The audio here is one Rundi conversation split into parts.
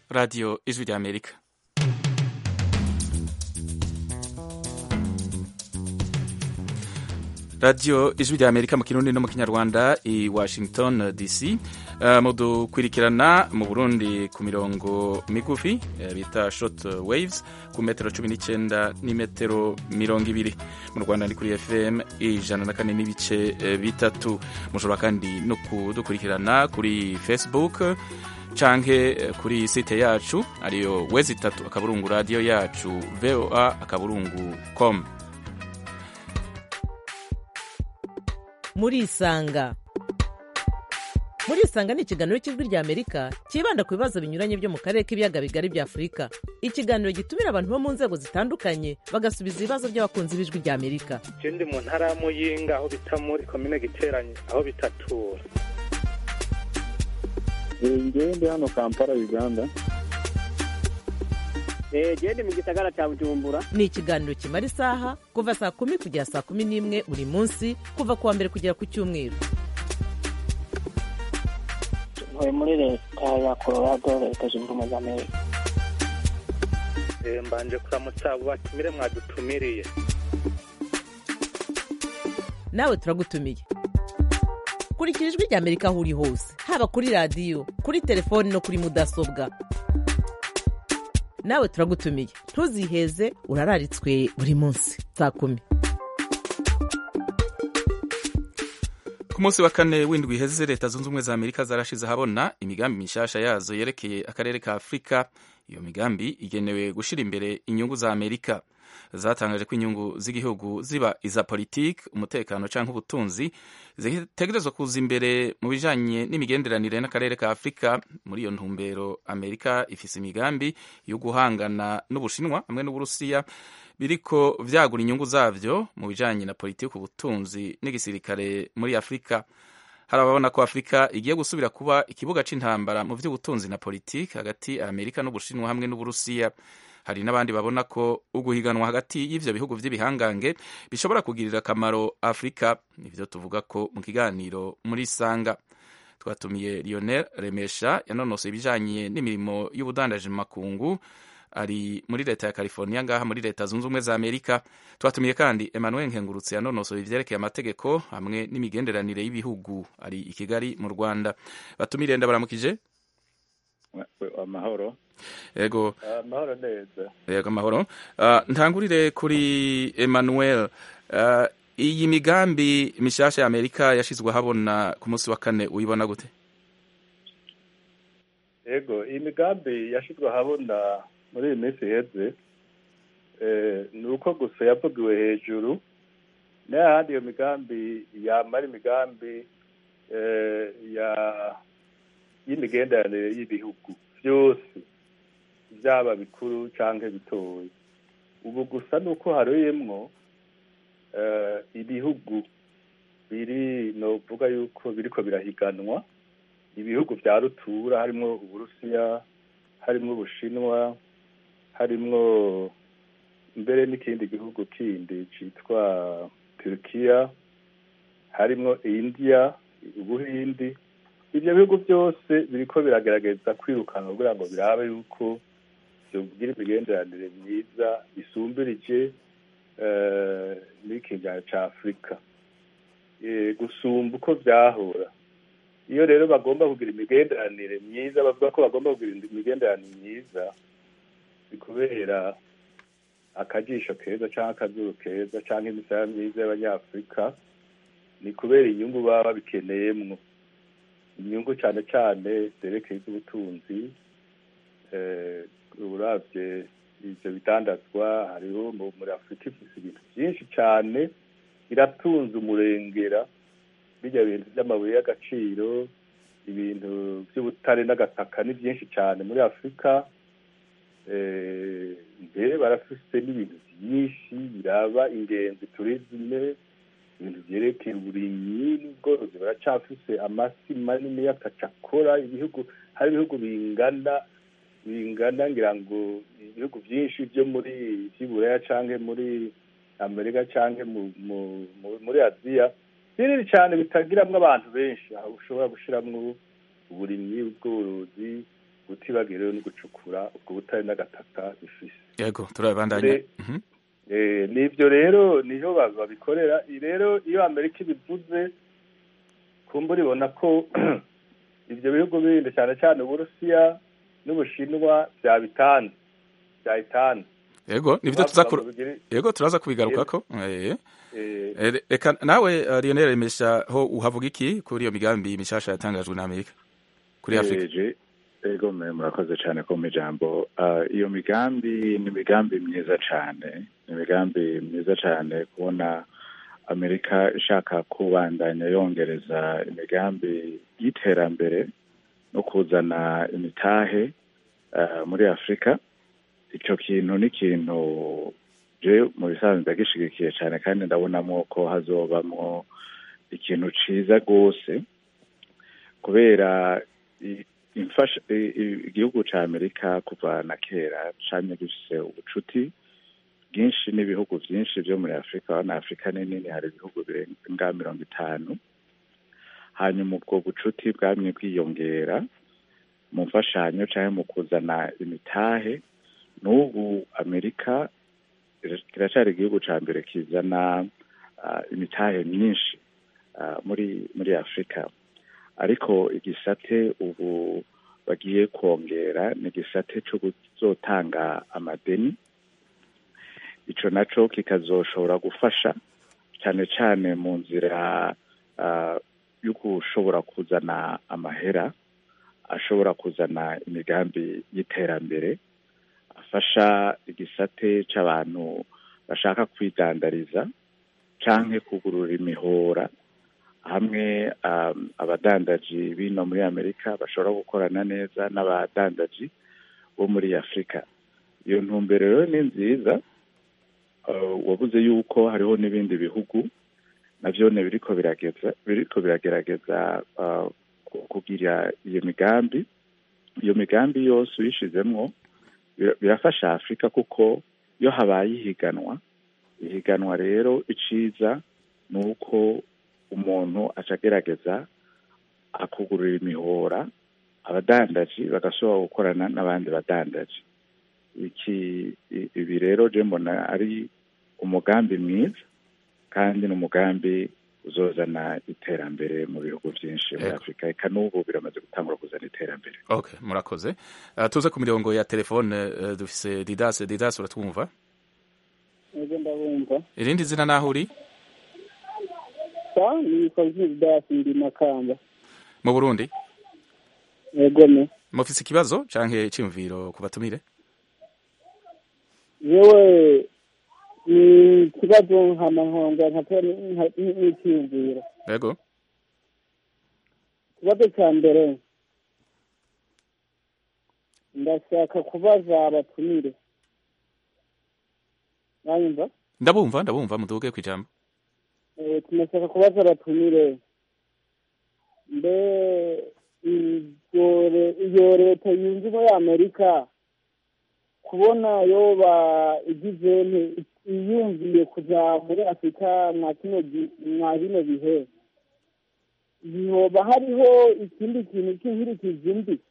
radiyo ijwi rya amerika radiyo ijwi rya amerika mu kirundi no mu kinyarwanda i washington dc uh, mudukurikirana mu burundi ku mirongo migufi uh, bita short waves ku metero cumi n'icyenda n'imetero mirongo ibiri mu rwanda ni kuri fm ijana na kane n'ibice uh, bitatu mushobora kandi no kudukurikirana kuri facebook canke kuri site yacu ariyo wezi itatu akaburungu radiyo yacu voa akaburungu com murisanga murisanga ni ikiganiro cy'ijwi rya amerika cyibanda ku bibazo binyuranye byo mu karere k'ibiyaga bigari bya afurika ikiganiro gitumira abantu bo mu nzego zitandukanye bagasubiza ibibazo by'abakunzi b'ijwi rya amerika je ndi mu ntara ya muyinga aho bita muri komine giteranye aho bitatura ngewe ndi hano kampala uganda gende mu gisagara cya bujumbura ni ikiganiro kimara isaha kuva saa kumi kugera saa kumi n'imwe buri munsi kuva ku wa mbere kugera ku cyumweru ntuye muri leta ya colorado leta zunze ubumwe za amerika Eh, mbanje kuramutsa abo batumire mwadutumiriye nawe turagutumiye kurikira ijwi rya amerika aho uri hose haba kuri radiyo kuri telefoni no kuri mudasobwa nawe turagutumiye ntuziheze urararitswe buri munsi saa kumi ku munsi wa kane w'indwi iheze leta zunze ubumwe za amerika zarashize ahabona imigambi mishasha yazo yerekeye akarere ka afurika iyo migambi igenewe gushyira imbere inyungu za amerika zatangaje ko inyungu z'igihugu ziba iza politiki umutekano cyangwa ubutunzi zitegerezwa kuza imbere mu bijanye n'imigenderanire n'akarere ka afurika muri iyo ntumbero amerika ifise imigambi yo guhangana n'ubushinwa hamwe n'uburusiya biriko vyagura inyungu zavyo mu bijanye na politiki ubutunzi n'igisirikare muri afurika hari ababona ko afurika igiye gusubira kuba ikibuga c'intambara mu vy'ubutunzi na politiki hagati ya amerika n'ubushinwa hamwe n'uburusiya hari n'abandi babona ko uguhiganwa hagati y'ivyo bihugu vy'ibihangange bishobora kugirira akamaro afurika nivyo tuvuga ko mu kiganiro muri sanga twatumiye lionel remesha yanonosoye ibijanye n'imirimo y'ubudandaji mu makungu ari muri leta ya california ngaha muri leta zunze ubumwe za amerika twatumiye kandi emmanuel nkengurutse yanonosoye ivyerekeye amategeko hamwe n'imigenderanire y'ibihugu ari i kigali mu rwanda batumire ndabaramukije amahoro ego amahoro neza yego amahoro uh, ntangurire kuri emmanuel uh, iyi migambi mishasha ya amerika yashizwe habona ku munsi wa kane uyibona gute yego iyi migambi yashyizwe ahabona muri iyi minsi iheze eh, ni uko gusa yavugiwe hejuru n'ahandi iyo migambi yamara imigambi eh, ya y'imigenderanire y'ibihugu byose byaba bikuru cyangwa bitoya ubu gusa ni uko haroyemwo eh, ibihugu biri novuga yuko biriko birahiganwa ibihugu vya rutura harimwo uburusiya harimwo ubushinwa harimwo mbere n'ikindi gihugu kindi citwa turukiya harimwo india ubuhindi ivyo bihugu byose biriko biragerageza kwirukana kugira ngo birabe yuko vyogira imigenderanire myiza isumbirije eh, n'ikinyana ca afurika Eh, gusumba uko vyahora iyo rero bagomba kugira imigenderanire myiza bavuga ko bagomba kugira imigenderanire myiza ni kubera akajisho keza cyangwa akazuru keza cyangwa imisaya myiza y'abanyafurika ni kubera inyungu baba babikeneyemwo inyungu cyane cyane zerekeye iz'ubutunzi eh, uravye ivyo bidandazwa hariho mu- muri afurika ifise ibintu byinshi cyane iratunze umurengera bijya bintu by'amabuye y'agaciro ibintu by'ubutare n'agataka ni byinshi cyane muri afurika Eh, mbere barafise n'ibintu byinshi biraba ingenzi turizime ibintu byerekeye uburimyi n'ubworozi baracafise amasi manini y'akacakora ibihugu hari ibihugu bingana bingana ngira ngo ibihugu byinshi byo muri by'iburaya canke muri amerika canke mu, mu, mu, muri aziya binini cyane bitagiramwo abantu benshi aho ushobora gushiramwo uburimyi ubworozi batibagiwe rero no gucukura ubwo butare n'agataka bifise yego turabandanya Re- Eh, nivyo rero niho ba- babikorera I rero iyo amerika ibivuze kumbura ibona ko ivyo bihugu bindi cyane cyane uburusiya n'ubushinwa byabitanze byayitanze yego nivyo tuza ku yego turaza kubigarukako eh Eh, Eh, reka nawe eh, Lionel Mesha ho uhavuga iki kuri iyo migambi mishasha yatangajwe na Amerika kuri Afrika Eje, ego mwe murakoze cyane ko mu ijambo Ah, iyo migambi ni imigambi myiza cyane ni imigambi myiza cyane kubona amerika ishaka kubandanya yongereza imigambi y'iterambere no kuzana imitahe ah, muri afurika icyo kintu ni ikintu je mu bisanzwe ndagishigikiye cyane kandi ndabonamo ko hazobamwo ikintu ciza rwose kubera i- imfasha i- i- igihugu ca amerika kuva na kera camye gifise ubucuti bwinshi n'ibihugu vyinshi vyo muri afurika urabona afurika ni nini hari ibihugu birenga mirongo itanu hanyuma ubwo bucuti bwamye bwiyongera mu mfashanyo canke mu kuzana imitahe n'ubu amerika ira- kiracari igihugu ca mbere kizana ah, imitahe myinshi ah, muri muri afurika ariko igisate ubu bagiye kongera ni igisate cyo kuzotanga amadeni ico naco kikazoshobora gufasha cyane cyane mu nzira ah, yo gushobora kuzana amahera ashobora kuzana imigambi y'iterambere afasha igisate c'abantu bashaka kwidandariza canke kugurura imihora hamwe um, abadandaji bino muri amerika bashobora gukorana neza n'abadandaji bo muri afurika iyo ntumbero rero ni nziza uh, wabuze yuko hariho n'ibindi bihugu navyone biriko birageza biriko biragerageza uh, ku- kugira iyo migambi iyo migambi yose uyishizemwo bir- birafasha afurika kuko iyo habaye ihiganwa ihiganwa rero iciza ni uko umuntu aca agerageza akugurura imihora abadandaji bagashobora gukorana n'abandi badandaji iki i- ibi rero je mbona ari umugambi mwiza kandi ni umugambi uzozana iterambere mu bihugu byinshi muri Yego. afurika eka n'ubu biramaze gutangura kuzana iterambere okay murakoze uh, tuze ku mirongo ya telefone uh, dufise Didas Didas uratwumva ego ndabumva irindi zina naho uri sa ni fazil dasi ndi makamba mu Burundi ego ne mufise ikibazo canke iciyumviro ku batumire yewe ni ikibazo nkama nkongera nkatera n'icyiyumviro yego ikibazo cya mbere ndashaka kubaza abatumire mwanyumva ndabumva ndabumva muduge kwijambo Eh, tunashaka kubaza abatumire mbe iryo re- iyo leta yunze ubumwe ya amerika kubona yoba igize nti- iyumviye kuja muri afurika mwa kino gi- mwa bino bihe yoba hariho ikindi kintu cy'inkurikizi mbi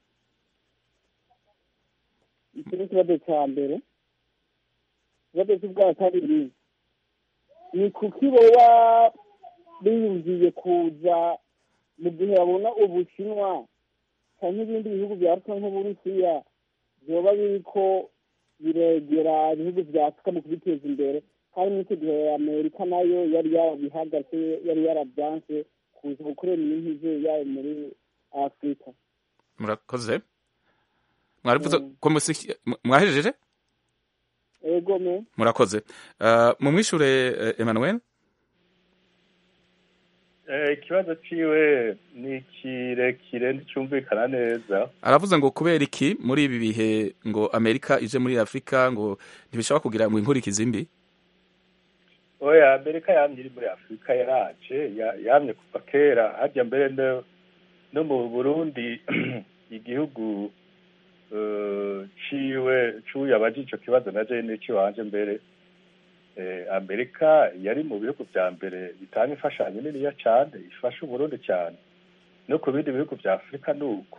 iki ni ikibazo cya mbere ikibazo cy'ubwa kabiri ni kuki boba biyumviye kuza mu gihe babona ubushinwa cyangwa ibindi bihugu bya afurika nk'uburusiya byoba biriko biregera ibihugu bya afurika mu kubiteza imbere kandi muri icyo gihe amerika nayo yari yarabihagaze yari yarabyanse kuza gukorera imyinjize yayo muri afurika murakoze mwarivuze Mm. ko musi- mwahejeje ego me murakoze uh, mumwishure uh, Emmanuel Eh, ikibazo ciwe ni kirekire nticumvikana neza aravuze ngo kubera iki muri ibi bihe ngo Amerika ije muri Afrika ngo ntibishobora kugira ngo inkurikizi mbi oya amerika yamye iri muri afurika yaraje ya- yamye kuva kera harya mbere no- no mu burundi igihugu eh, ciwe cuye abaje ico kibazo na jewe n'ikiwanje mbere eh, amerika yari mu bihugu vya mbere bitanga imfashanyo niniya cane ifasha uburundi cyane no ku bindi bihugu vya afurika ni uko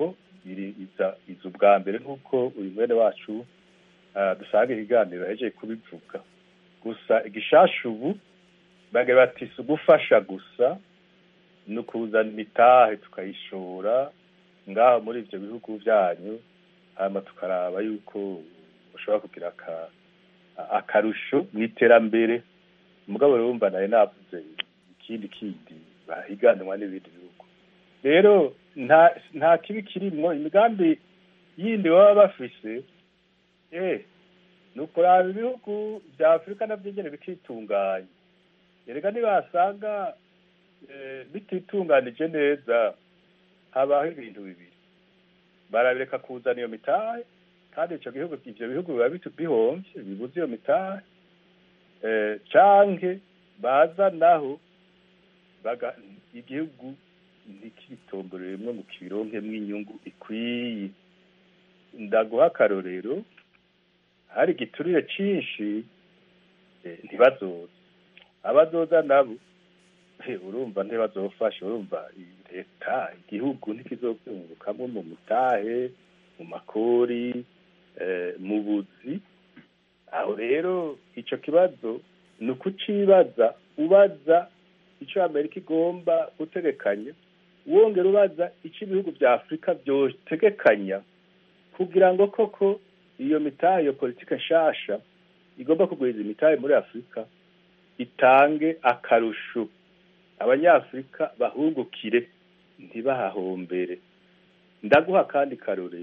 iri iza iza ubwa mbere nk'uko uyu mwene wacu ah, dusanga ikiganiro yahejeje kubivuga gusa igishasha ubu bagira bati si ugufasha gusa ni ukuzana imitahe tukayishora ngaho muri ibyo bihugu byanyu hanyuma tukaraba yuko ushobora kugira aka- akarusho mu iterambere mugabo rero wumva nawe navuze ikindi kindi bahiganwa n'ibindi bihugu rero nta nta kibi kirimwo imigambi yindi baba bafise eh ni ukuraba ibihugu bya afurika navyo nyene bikitunganya erega nibasanga eh, bititunganije neza habaho ibintu bibiri barabireka kuzana iyo mitahe kandi ico gihugu ivyo bihugu biba bitu- bihomvye bibuze iyo mitahe eh, canke baza naho baga igihugu ntikitomboreremwo mu kibironkemwo inyungu ikwiye ndaguha akarorero hari igiturire cinshi eh, ntibazoza abazoza nabo eh, urumva ntibazofasha urumva i- leta igihugu ntikizobyungukamwo mu mutahe mu makori eh, mu buzi aho rero ico kibazo ni ukucibaza ubaza ico amerika igomba gutegekanya wongera ubaza ico ibihugu vya afurika vyotegekanya kugira ngo koko iyo mitahe iyo politike nshasha igomba kugwiza imitahe muri afurika itange akarusho abanyafurika bahungukire ntibahahombere ndaguha kandi karore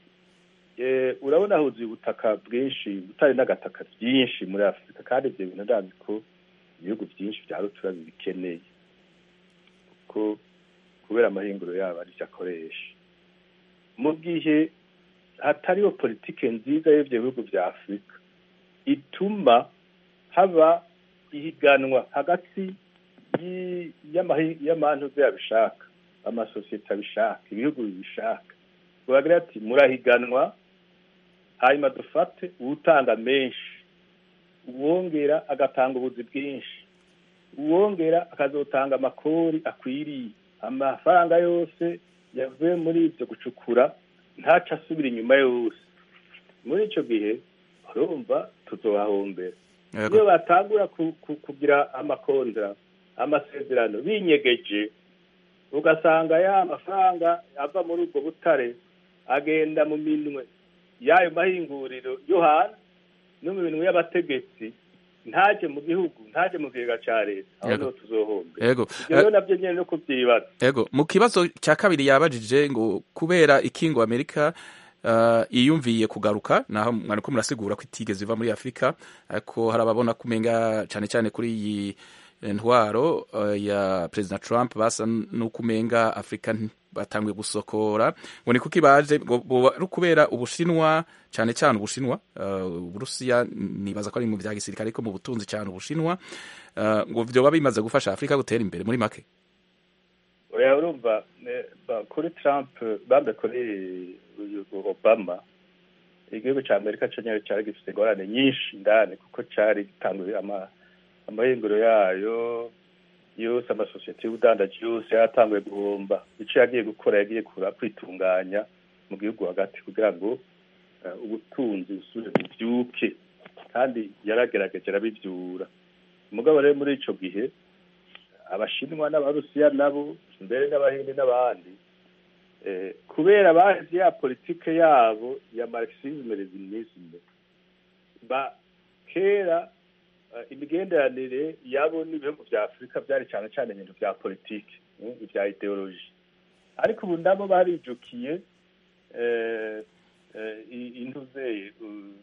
eh, urabona huzuye ubutaka bwinshi butari n'agataka byinshi muri afurika kandi ibyo bintu ndazi ko ibihugu byinshi bya rutura bibikeneye kuko kubera amahinguro yabo arivyo akoresha mu gihe hatariho politike nziza y'ivyo bihugu vya afurika ituma haba ihiganwa hagati yi- y'amahi- y'amantu yabishaka amasosiyete abishaka ibihugu bibishaka bagira ati murahiganwa hanyuma dufate uwutanga menshi uwongera agatanga ubuzi bwinshi uwongera akazotanga amakori akwiriye amafaranga yose yavuye muri ibyo gucukura ntaca asubira inyuma yose muri ico gihe urumva tuzohahombera Yego. iyo batangura ku- ku- kugira amakontra amasezerano binyegeje ugasanga ya mafaranga ava muri ubwo butare agenda mu minwe y'ayo mahinguriro yo hanze no mu minwe y'abategetsi ntaje mu gihugu ntaje mu kigega ca leta aho Yego. niho tuzohombera Yego. ivyo rero navyo nyene no kuvyibaza Ego, mu kibazo cya kabiri yabajije ngo kubera ikingo Amerika uh, iyumviye kugaruka naho mwariko murasigura ko itigeze iva muri Afrika ariko hari ababona kumenga cyane cyane kuri iyi ntwaro uh, ya President Trump basa n'ukumenga Afrika nti- batanguye gusokora ngo ni kuki baje ngo boba ari kubera ubushinwa cyane cyane ubushinwa uh, uburusiya nibaza ko ari mu bya gisirikare ariko mu butunzi cyane ubushinwa uh, ngo vyoba bimaze gufasha Afrika gutera imbere muri make oya urumva eh, ba- kuri trump bambe kuri uyu obama igihugu ca amerika co nyene cari gifise ingorane nyinshi ndani kuko cari gitanguye ama amahinguro yayo yose amasosiyete y'ubudandaji yose yaratanguye guhomba ico yagiye gukora yagiye kura kwitunganya mu gihugu hagati kugira ngo eh, ubutunzi busubire buvyuke kandi yaragerageje arabivyura umugabo rero muri ico gihe abashinwa n'abarusiya nabo mbere n'abahindi n'abandi eh, kubera bazi ya politike yabo ya marxisme leninisme ba kera eh, imigenderanire yabo n'ibihugu vya afurika vyari cane cane ibintu vya politike mm, vya ideoloji ariko ubu nabo barijukiye eh, eh, i- intuze uh,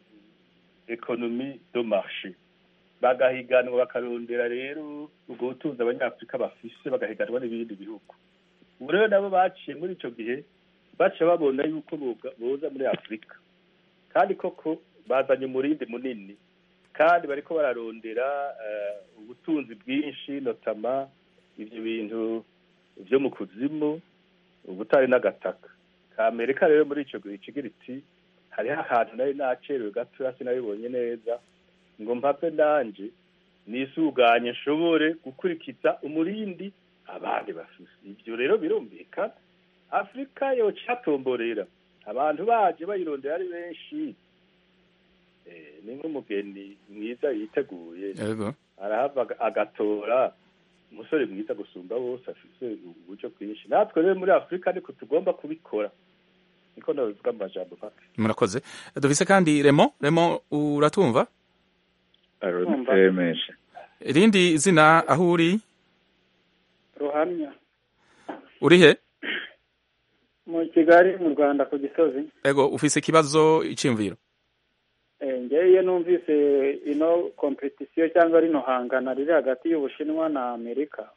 ekonomi do marché bagahiganwa bakarondera rero ubwo butunzi abanyafurika bafise bagahiganwa n'ibindi bihugu ubu rero nabo baciye muri ico gihe baca babona yuko boga- boza muri afurika kandi koko bazanye umurindi munini kandi bariko bararondera eh, ubutunzi bwinshi notama ivyo bintu vyo mu kuzimu ubutari n'agataka ka amerika rero muri ico gihe kigira iti hariho ahantu nari nacerewe gatoya sinabibonye neza ngo mpave nanje nisuganye nshobore gukurikiza umurindi abandi bafise ivyo rero birumvikana afurika yoca ihatomborera abantu baje bayirondera ari benshi eh, ni nk'umugeni mwiza yiteguye yego arahava aga- agatora umusore mwiza gusumba bose afise uburyo bwinshi natwe rero muri afurika ariko tugomba kubikora niko nabivuga mu majambo make murakoze dufise kandi remo remo uratumva aruduteye menshi irindi zina aho uri ruhamya uri he mu kigali mu rwanda ku gisozi ego ufise ikibazo iciyumviro Eh, ngewe iyo numvise ino kompetisiyo cyangwa rino hangana riri hagati y'ubushinwa na amerika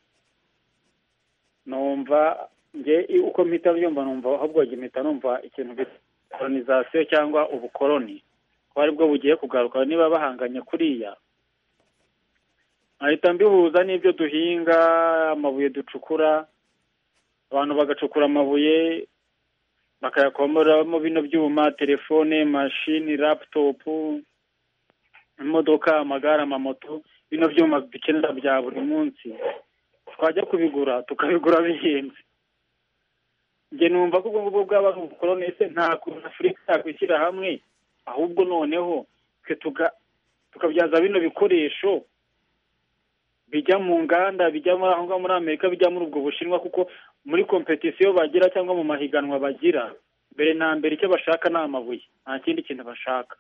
numva nge uko mpita byumva numva ahubwo njye mpita numva ikintu bita kolonizasiyo cyangwa ubukoloni ko aribwo bugiye kugaruka niba bahanganye kuriya nkahita mbihuza n'ibyo duhinga amabuye ducukura abantu bagacukura amabuye bakayakomoramo bino byuma telefone mashini laputopu imodoka amagare amamoto bino byuma dukenera bya buri munsi twajya kubigura tukabigura bihenze njye numva ko ubwo ngubwo bwaba ari ubukoloni ese nta kuntu afurika yakwishyira hamwe ahubwo noneho twe tuga- tukabyaza bino bikoresho bijya mu nganda bijya muri aho ngaho muri amerika bijya muri ubwo bushinwa kuko muri kompetisiyo bagira cyangwa mu mahiganwa bagira mbere na mbere icyo bashaka ni amabuye nta kindi kintu bashaka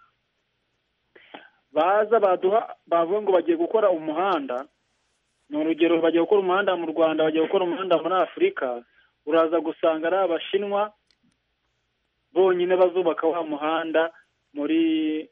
baza baduha bavuga ngo bagiye gukora umuhanda ni urugero bagiye gukora umuhanda mu rwanda bagiye gukora umuhanda muri afurika uraza gusanga ari abashinwa bonyine bazubaka wa muhanda muri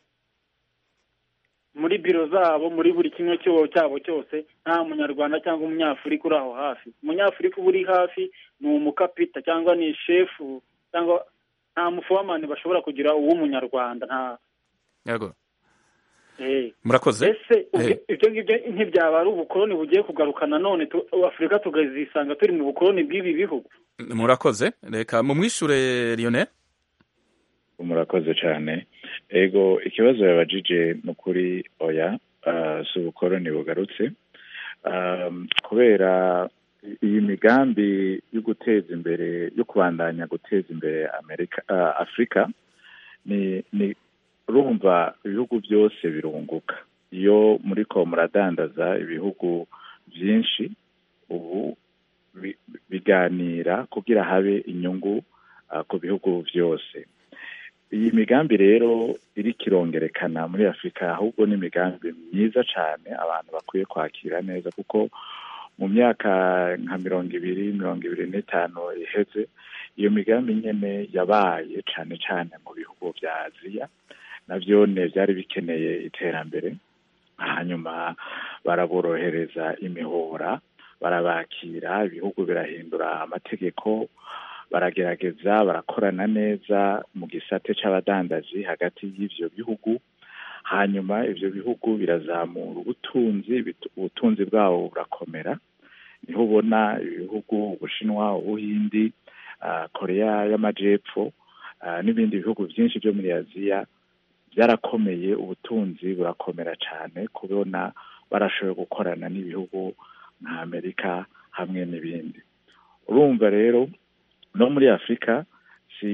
muri biro zabo muri buri kimwe cyo- cyabo cyose nta munyarwanda cyangwa umunyafurika uri aho hafi umunyafurika uba uri hafi ni umukapita cyangwa ni shefu cyangwa nta mufowamani bashobora kugira uw'umunyarwanda nta yego eh. murakoze ese ubwo- Eh. ibyo ngibyo ntibyaba ari ubukoloni bugiye kugaruka nanone tu- afurika tukazisanga turi mu bukoloni bw'ibi bihugu murakoze reka mumwishure lionel murakoze cyane ego ikibazo yabajije ni ukuri oya ah, si ubukoroni bugarutse Um, kubera iyi migambi yo guteza imbere yo kubandanya guteza imbere amerika ah, afurika ni ni urumva ibihugu byose birunguka iyo muri ko muradandaza ibihugu byinshi ubu bi- biganira kugira habe inyungu ah, ku bihugu byose iyi migambi rero iri kirongerekana muri afurika ahubwo ni imigambi myiza cyane abantu bakwiye kwakira neza kuko mu myaka nka mirongo ibiri mirongo ibiri n'itanu iheze iyo migambi nyine yabaye cyane cyane mu bihugu bya aziya nabyo ne byari bikeneye iterambere hanyuma baraborohereza imihora barabakira ibihugu birahindura amategeko baragerageza barakorana neza mu gisate c'abadandaji hagati y'ivyo bihugu hanyuma ivyo bihugu birazamura ubutunzi bit- ubutunzi bwabo burakomera niho ubona ibihugu ubushinwa ubuhindi ah, korea y'amajepfo ah, n'ibindi bihugu byinshi byo muri aziya byarakomeye ubutunzi burakomera cyane kubona barashoboye gukorana n'ibihugu nka amerika hamwe n'ibindi urumva rero no muri afurika si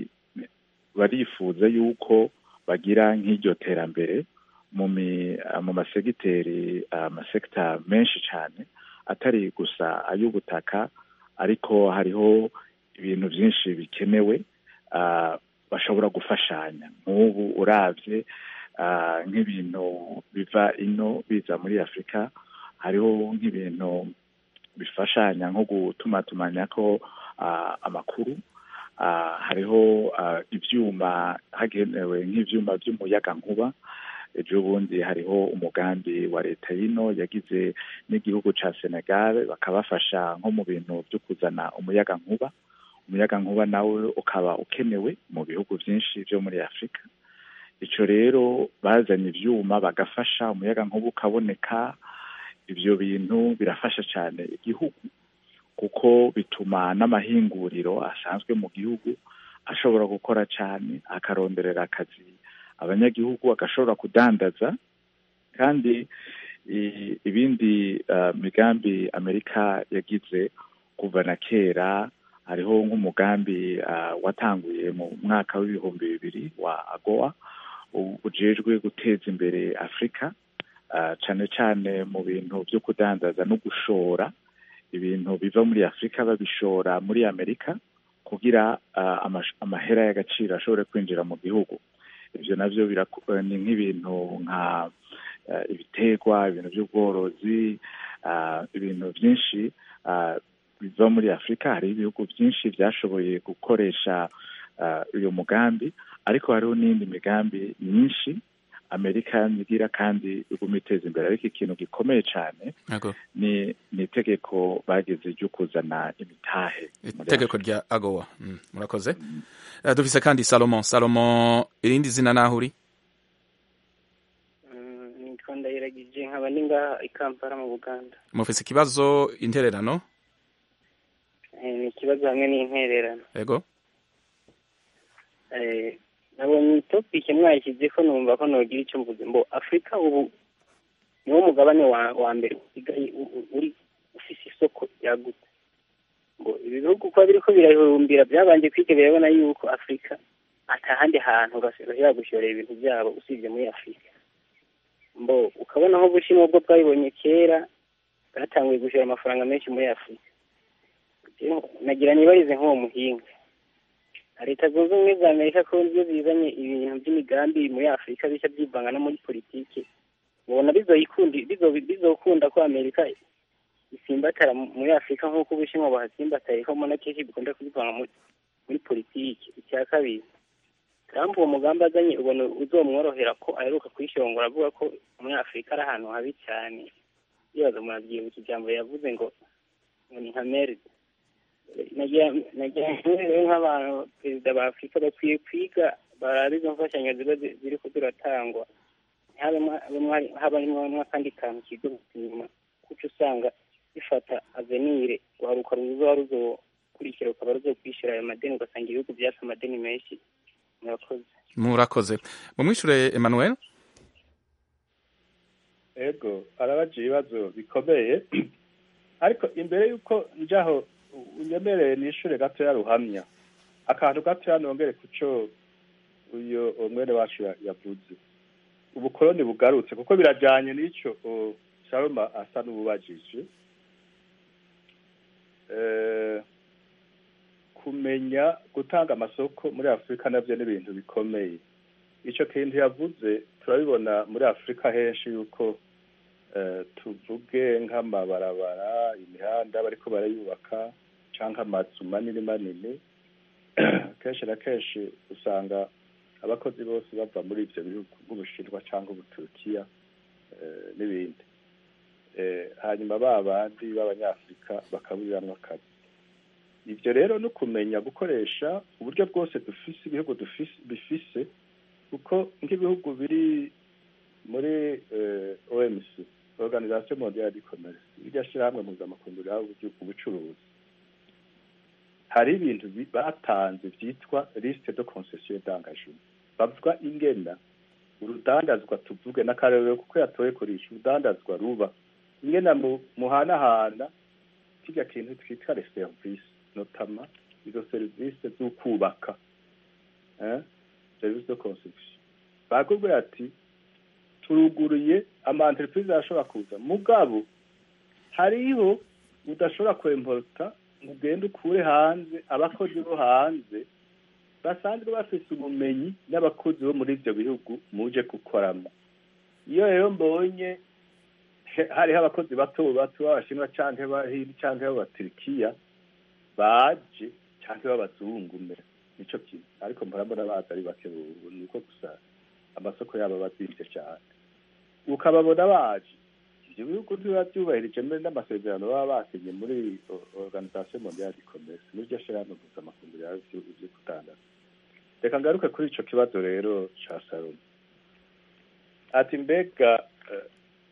barifuza yuko bagira nk'iryo terambere mu mi mu masegiteri amasekita menshi cyane atari gusa ay'ubutaka ariko hariho ibintu byinshi bikenewe ah, bashobora gufashanya nk'ubu urabye ah, nk'ibintu biva ino biza muri afurika hariho nk'ibintu bifashanya nko gutumatumanya ko ah, amakuru ah, hariho ah, ibyuma hagenewe nk'ibyuma by'umuyagankuba ejo bundi hariho umugambi wa leta y'ino yagize n'igihugu ca senegal bakabafasha nko mu bintu byo kuzana umuyagankuba umuyagankuba nawe ukaba ukenewe mu bihugu byinshi byo muri afurika ico rero bazanye ivyuma bagafasha umuyagankuba ukaboneka ivyo bintu birafasha cyane igihugu kuko bituma n'amahinguriro asanzwe mu gihugu ashobora gukora cyane akaronderera akazi abanyagihugu agashobora kudandaza kandi i- ibindi uh, migambi amerika yagize kuva na kera hariho nk'umugambi uh, watanguye mu mwaka w'ibihumbi bibiri wa agoa u- ujejwe guteza imbere afurika uh, cane cane mu bintu vyo kudandaza no gushora ibintu biva muri afurika babishora muri amerika kugira uh, amash- amahera y'agaciro ashobore kwinjira mu gihugu ivyo navyo biraku- ni nk'ibintu nka uh, ibiterwa ibintu by'ubworozi uh, ibintu byinshi uh, biva muri afurika hari ibihugu byinshi byashoboye gukoresha uh, uyu mugambi ariko hariho n'indi migambi myinshi amerika nigira kandi iguma iteza imbere ariko ikintu gikomeye cyane Yego. ni ni itegeko bageze ryo kuzana imitahe muri itegeko rya agowa Mm, murakoze Eh, dufise kandi salomo salomo irindi zina naho uri nitwa ndayiragije nkaba ni ngaha i kampala mu buganda mufise ikibazo intererano Eh, ni ikibazo hamwe n'intererano yego Eh, nabonye topike mwayishyize ko numva ko nogira icyo mvuze mbo afurika ubu niwo mugabane wa wa mbere usigaye u- u- uri ufise isoko ryagutse ngo ibi bihugu kuba biriko birahurumbira byabanje kwiga birabona yuko afurika atahandi hantu bashobora gushorera ibintu byabo usibye muri afurika mbo ukabona aho ubushinwa bwo bwabibonye kera bwatanguye gushora amafaranga menshi muri afurika Rero nagira nibarize nk'uwo muhinga leta zunze ubumwe za amerika ko iyo zizanye ibintu by'imigambi muri afurika bishya byivanga no muri politiki mubona bizoyikundi bizo- bizokunda ko amerika isimbatara mu- muri afurika nk'uko ubushinwa buhatsimbataye ko mbona kenshi bikunda kubivanga muri, muri politiki icya kabiri trump uwo mugambi azanye ubona uzomworohera ko aheruka kwishongora avuga ko muri afurika ari ahantu habi cyane yibaza murabyibuka ijambo yavuze ngo ngo ni nka meride nagira nagira rero nk'abantu perezida ba afurika bakwiye kwiga barabe izo mfashanyo ziba zi- ziriko ziratangwa ntihabemo- habemo- habamo n'akandi kantu kigo inyuma kuko usanga bifata avenire guharuka ruzoba ruzokurikira rukaba ruzokwishyura ayo madeni ugasanga ibihugu byatse amadeni menshi murakoze murakoze mumwishure emmanuel ego arabaje ibibazo bikomeye ariko imbere y'uko njaho unyemereye nishure gatoya ruhamya akantu gatoya nongere kuco uyo umwene wacu ya- yavuze ubukoroni bugarutse kuko birajanye n'ico o, sharoma asa n'ububajije Eh, kumenya gutanga amasoko muri afurika navyo ni ibintu bikomeye ico kintu yavuze turabibona muri afurika henshi yuko eh, tuvuge nk'amabarabara imihanda bariko barayubaka canke amazu manini manini kenshi na kenshi usanga abakozi bose bava muri ivyo bihugu nk'ubushinwa canke ubuturukiya eh, n'ibindi Eh, hanyuma ba bandi b'abanyafurika bakaburiramwo akazi ivyo rero no kumenya gukoresha uburyo bwose dufise ibihugu dufise bifise kuko nk'ibihugu biri muri eh, OMC Organisation Mondiale du Commerce iryo shirahamwe mpuzamakungu rihaba ubucuruzi hari ibintu bi- batanze vyitwa liste de concession d'engagement bavuga ingena urudandazwa tuvuge n'akarere kuko yatoye kurisha urudandazwa ruba ingena mu muhanahana kirya kintu twitwa les services notama izo serivisi z'ukubaka eh? service de construction bakubwira ati turuguruye ama entreprise arashobora kuza mugabo hariho udashobora kwemporta ngo ugende ukure hanze abakozi bo hanze basanzwe bafise ubumenyi n'abakozi bo muri ivyo bihugu muje gukoramo iyo rero mbonye he- hariho abakozi bato bato b'abashinwa canke b'abahindi canke b'abaturikiya baje canke b'abazungu mbere nico kintu ariko murabona baza ari bake ubu niko gusa amasoko yabo aba azimvye cane ukababona baje ivyo bihugu ntibiba vyubahirije mbere n'amasezerano baba basinye muri o- organisation mondiale du commerce muri ryo shirahamwe mpuzamakungu rihaba ivyo ivyo kudandaza reka ngaruke kuri ico kibazo rero ca salomo ati mbega eh,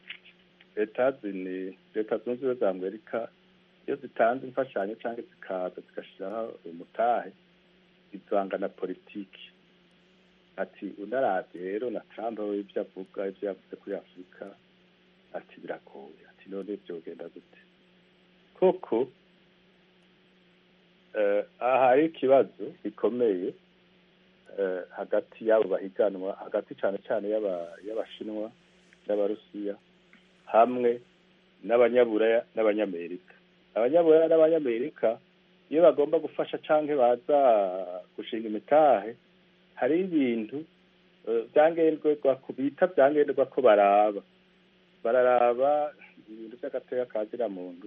etazini leta zunze ubumwe za amerika iyo zitanze imfashanyo cyangwa zikaza zigashiraho umutahe ivanga na politiki ati unaravye rero na trump we ivyo avuga ivyo yavuze kuri afurika ati biragoye ati none vyogenda gute koko eh, aha hari ikibazo gikomeye eh, hagati y'abo bahiganwa hagati cyane cyane y'aba- y'abashinwa n'abarusiya hamwe n'abanyaburaya n'abanyamerika abanyaburaya n'abanyamerika iyo bagomba gufasha cyangwa baza gushinga imitahe hari ibintu eh, byangenderwa ku bita byangenderwa ko baraba bararaba ibintu by'agateka ka muntu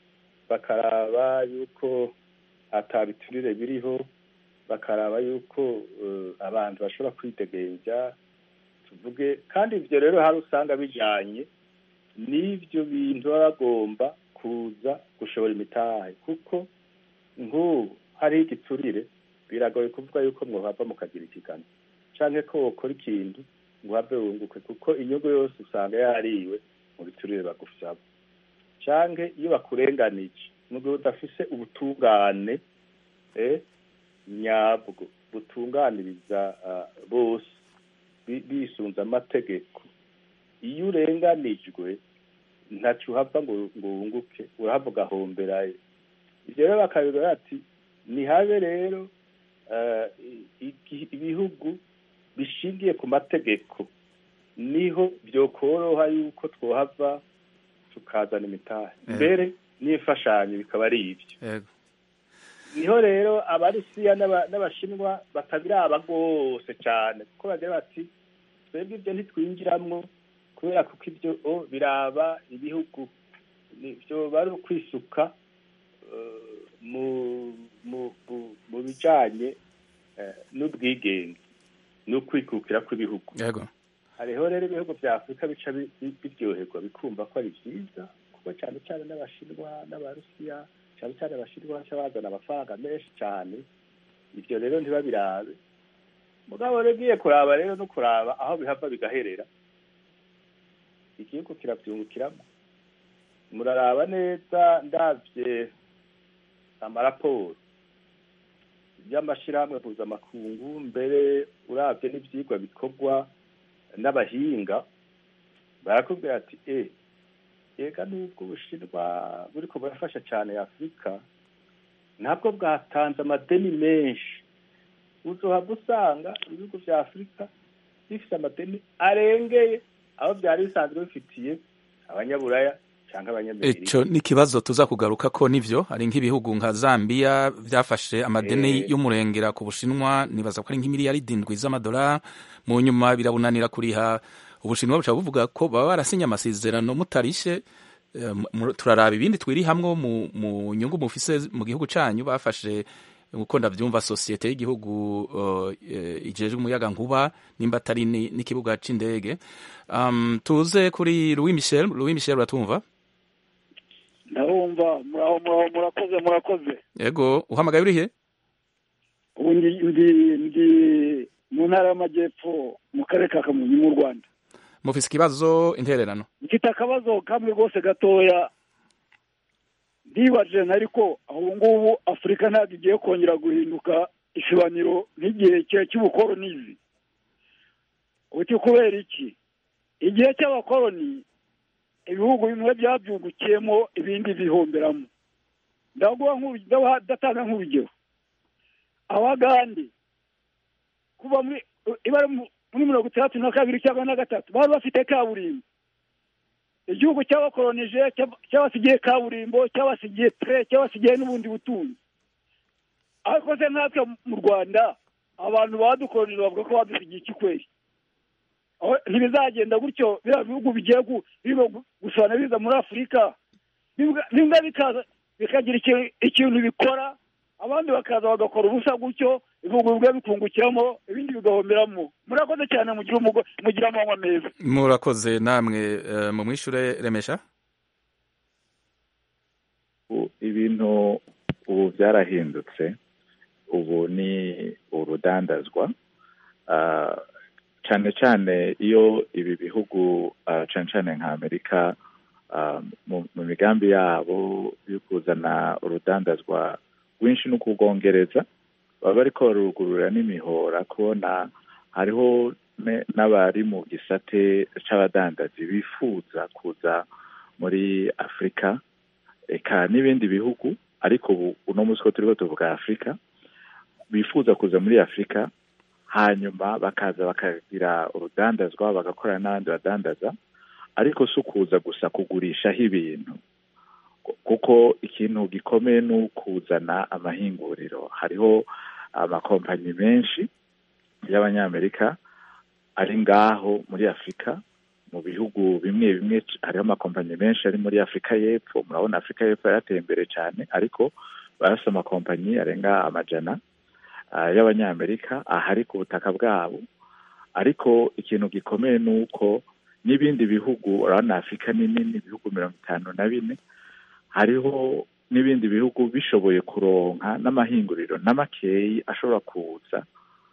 bakaraba yuko atabiturire biriho bakaraba yuko eh, abantu bashobora kwidegenja tuvuge kandi ibyo rero hari usanga bijanye n'ibyo bintu baba bagomba kuza gushora imitahe kuko nk'ubu hariho igiturire biragoye kuvuga yuko mwohava mukagira ikigano canke ko wokora ikintu ngo uhave wunguke kuko inyungu yose usanga yariwe mu biturire bagusaba canke iyo bakurenganije mu gihe udafise ubutungane eh, nyabwo butunganiriza ah, bose bi- bisunze amategeko iyo urenganijwe ntaco uhava ngo ngo wunguke urahava ugahomberayo ivyo rero bakabigira ati nihabe rero eh, i- ibihugu bishingiye ku mategeko niho byokoroha yuko twohava tukazana imitahe Eh. mbere n'imfashanyo bikaba ari ibyo yego niho rero abarusiya n'aba- n'abashinwa batabiraba rwose cyane kuko bagira bati twebwe ibyo ntitwinjiramwo kubera kuko ibyo o biraba ibihugu nibyo bari ukwisuka eh, mu mu mu- mu bijanye eh, n'ubwigenge n'ukwikukira kw'ibihugu yego hariho rero ibihugu bya afurika bica bi- bi- biryoherwa bikumva ko ari byiza kuko cyane cyane n'abashinwa n'abarusiya cyane cyane abashinwa baca bazana amafaranga menshi cyane ibyo rero ntibabirabe mugabo rero ugiye kuraba rero no kuraba aho bihava bigaherera igihugu kirabyungukiramo muraraba neza ndabye amaraporo y'amashyirahamwe mpuzamakungu mbere urabye n'ibyigwa bikorwa n'abahinga barakubwira ati e ega nubwo ubushinwa buriko burafasha cyane afurika ntabwo bwatanze amadeni menshi uzohabwa usanga ibihugu vya afurika bifite amadeni arengeye aho byari bisanzwe bifitiye abanyaburaya cyangwa abanyamerika ico ni ikibazo tuza kugaruka ko nivyo hari nk'ibihugu nka Zambia byafashe amadeni Eh. y'umurengera ku Bushinwa nibaza ko ari nk'imiliyaridi indwi z'amadolari mu nyuma birabunanira kuriha Ubushinwa buca buvuga ko baba barasinye amasezerano mutarishe Eh, mu- turaraba ibindi twiri hamwe mu, mu nyungu mufise mu gihugu canyu bafashe uko ndavyumva sosiyete y'igihugu uh, ijejwe umuyaga nkuba nimba atari ni- n'ikibuga c'indege um, tuze kuri Louis Michel Louis Michel uratumva ndabumva muraho muraho murakoze murakoze Ego, uhamagaye urihe? ubu ndi ndi ndi mu ntara y'amajyepfo mu karere ka kamonyi mu rwanda Mufise ikibazo intererano. mfite akabazo kamwe rwose gatoya ndibaje ariko ubu ngubu afurika ntabwo igiye kongera guhinduka isibaniro nk'igihe cya- cy'ubukolonizi uti kubera iki igihe cy'abakoloni ibihugu bimwe byabyungukiyemo ibindi bihomberamo ndaguha nk'uru- ndaguha- ndatanga nk'urugero abagande kuva muri ibara muri mirongo itandatu na kabiri cyangwa na gatatu bari bafite kaburimbo igihugu cyabakolonije cyaba- cyabasigiye kaburimbo cyabasigiye tre cyabasigiye n'ubundi butunzi ariko se natwe mu rwanda abantu badukolonije bavuga ko badusigiye ikikweri Aho ntibizagenda gutyo biriya bihugu bigiye gu- birimo gu- gusana biza muri afurika bimwe bimwe bikaza bikagira ikintu- ikintu bikora abandi bakaza bagakora ubusa gutyo ibihugu bimwe bikungukiramo ibindi bigahomberamo murakoze cyane mugira umugo- mugira amanywa meza Murakoze namwe uh, mu mwishure remesha. ubu ibintu ubu byarahindutse ubu ni urudandazwa Ah, cyane cyane iyo ibi bihugu ah, cyane cyane nka amerika ah, mu mu migambi yabo yo kuzana urudandazwa rwinshi no kubwongereza baba bariko barugurura n'imihora kubona hariho ne- n'abari mu gisate c'abadandazi bifuza kuza muri afurika eka n'ibindi bihugu ariko ubu uno munsi ko turiho tuvuga afurika bifuza kuza muri afurika hanyuma bakaza bakagira urudandazwa bagakorana n'abandi badandaza ariko si ukuza gusa kugurishaho ibintu kuko ikintu gikomeye ni ukuzana amahinguriro hariho amakompanyi menshi y'abanyamerika ari ngaho muri afurika mu bihugu bimwe bimwe hariho amakompanyi menshi ari muri afurika y'epfo murabona afurika y'epfo yarateye imbere cyane ariko barasa amakompanyi arenga amajana y'abanyamerika ahari ku butaka bwabo ariko ikintu gikomeye ni uko n'ibindi bihugu urabona afurika ni nini ibihugu mirongo itanu na bine hariho n'ibindi bihugu bishoboye kuronka n'amahinguriro n'amakeyi ashobora kuza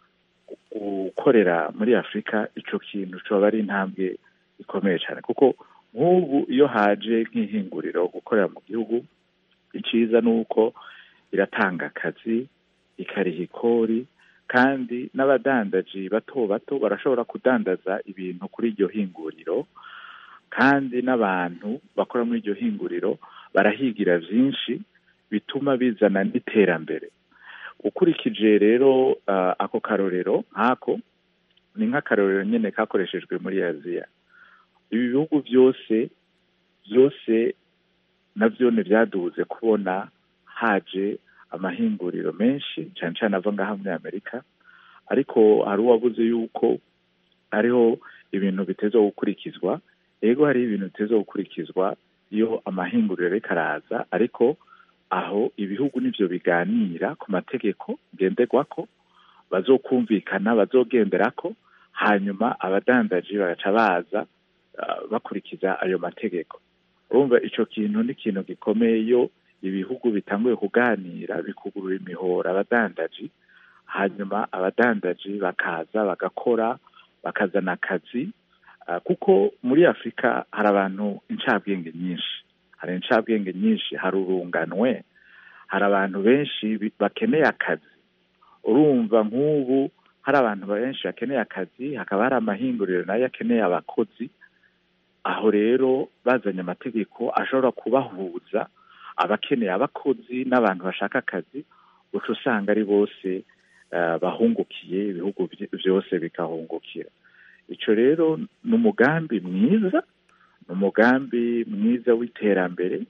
gukorera muri afurika icyo kintu cyoba ari intambwe ikomeye cyane kuko nk'ubu iyo haje nk'ihinguriro gukorera mu gihugu icyiza ni uko iratanga akazi ikariha ikori kandi n'abadandaji bato bato barashobora kudandaza ibintu kuri iryo hinguriro kandi n'abantu bakora muri iryo hinguriro barahigira byinshi bituma bizana n'iterambere ukurikije rero ako karorero nk'ako ni nk'akarorero nyine kakoreshejwe muri aziya ibi bihugu byose byose nabyo ntibyaduze kubona haje amahinguriro menshi cyane cyane ava ngaha muri amerika ariko hari uwabuze yuko hariho ibintu biteza gukurikizwa yego hariho ibintu biteza gukurikizwa iyo amahinguriro ariko araza ariko aho ibihugu nibyo biganira ku mategeko ngenderwako bazokumvikana bazogenderako hanyuma abadandaji bagaca baza bakurikiza ayo mategeko urumva icyo kintu ni ikintu gikomeye iyo ibihugu bitanguye kuganira bikugurura imihora abadandaji hanyuma abadandaji bakaza bagakora bakazana akazi kuko muri afurika hari abantu incabwenge nyinshi hari incabwenge nyinshi hari urunganwe hari abantu benshi bakeneye akazi urumva nk'ubu hari abantu benshi bakeneye akazi hakaba hari amahinguriro nayo akeneye abakozi aho rero bazanye amategeko ashobora kubahuza abakeneye abakozi n'abantu bashaka akazi uca usanga ari bose bahungukiye ibihugu byose bikahungukira icyo rero ni umugambi mwiza ni umugambi mwiza w'iterambere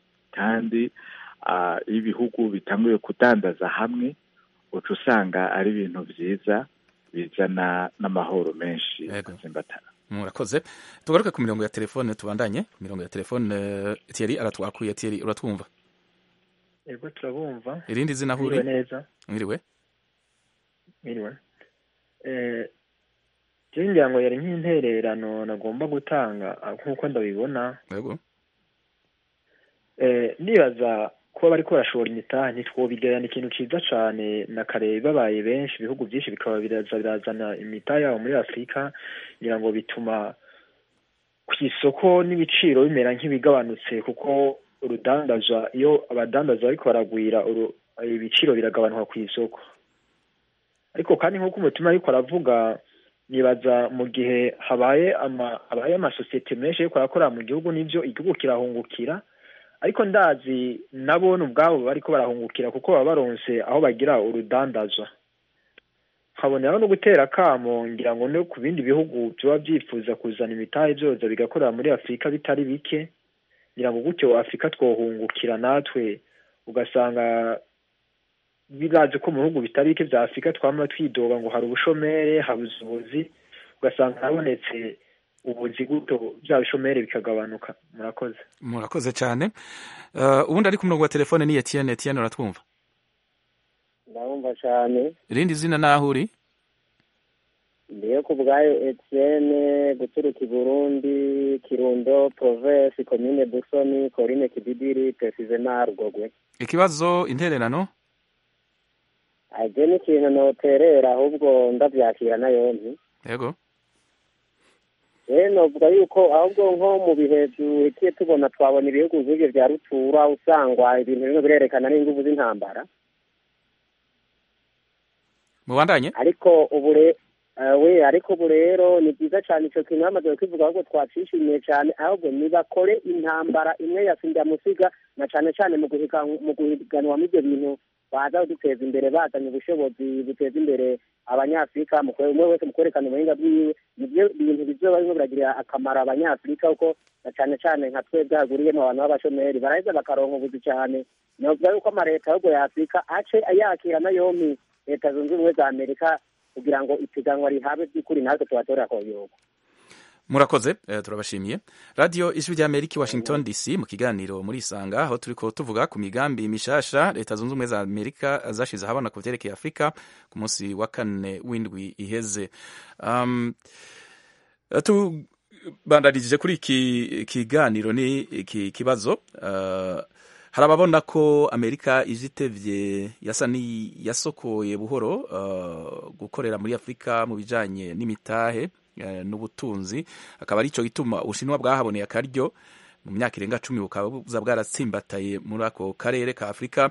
kandi iyo ibihugu bitanguye kudandaza hamwe uca usanga ari ibintu byiza bizana n'amahoro menshi atsimbatana murakoze tugaruke ku mirongo ya telefone tubandanye ku mirongo ya telefone Thierry aratwakuye Thierry uratwumva yego turabumva irindi zina huri neza mwiriwe mwiriwe eh ngira ngo yari nk'intererano nagomba gutanga nk'uko ndabibona yego eh nibaza kuba bariko barashora imitahe ntitwobigerana ikintu ciza cane na kare babaye benshi ibihugu byinshi bikaba biraza birazana imitahe yabo muri afurika ngira ngo bituma ku isoko n'ibiciro bimera nk'ibigabanutse kuko urudandaza iyo abadandaza bariko baragwira ibiciro biragabanuka ku isoko ariko kandi nk'uko umutima ariko aravuga nibaza mu gihe habaye ama habaye amasosiyete menshi ariko arakorera mu gihugu n'ibyo igihugu kirahungukira ariko ndazi nabone ubwabo bariko barahungukira kuko baba baronse aho bagira urudandaza nkaboneraho no gutera akamo ngira ngo no ku bindi bihugu biba byifuza kuzana imitahe byoza bigakorera muri afurika bitari bike ngira ngo gutyo afurika twohungukira natwe ugasanga birazi ko mu bihugu bitari bike bya afurika twama twidoga ngo hari ubushomere habuze ubuzi ugasanga habonetse ubuzi guto bya bishomere bikagabanuka murakoze murakoze cyane ubundi ari ku murongo wa telefone ni Etienne Etienne uratwumva ndabumva cyane irindi zina naho uri ndiyo ku bwayo Etienne guturuka i Burundi Kirundo Province Commune Busoni Corine Kididiri Precisement Rugogwe ikibazo intererano aje n'ikintu noterera ahubwo ndabyakira nayo nti yego rero novuga yuko ahubwo nko mu bihe duhitiye tubona twabona ibihugu nk'ibyo bya rutura usangwa ibintu bimwe birerekana n'inguvu z'intambara mubandanye ariko ubu we ariko ubu rero ni byiza cyane icyo kintu bamaze kwivuga ahubwo twacishimiye cyane ahubwo nibakore intambara imwe ya sindamusiga na cyane cyane mu guhiganwa ibyo bintu baza kuduteza imbere bazanye ubushobozi buteza imbere abanyafurika umwe wese mu kwerekana ubuhinga bwiwe nibyo bintu bizoba birimo biragirira akamaro abanyafurika kuko na cyane cyane nka twebwe haguriyemo abantu b'abashomeri baraheza bakaronka ubuzi cyane novuga yuko amaleta ahubwo ya afurika ace yakira na yompi leta zunze ubumwe za amerika kugira ngo ipiganwa rihabe by'ukuri natwe tubatorera koyoba murakoze eh, turabashimiye radio ijwi rya amerika i washington dc mu kiganiro muri isanga aho turiko tuvuga ku migambi mishasha leta zunze ubumwe za amerika zashize ahabona ku vyerekeye afurika ku munsi wa kane w'indwi iheze um, tubandanirije kuri iki kiganiro ni iki kibazo uh, hari ababona ko amerika ije itevye yasa ni yasokoye buhoro uh, gukorera muri afurika mu bijanye n'imitahe n'ubutunzi akaba ari cyo gituma ubushinwa bwahaboneye akaryo mu myaka irenga cumi bukaba buza bwaratsimbataye muri ako karere ka afurika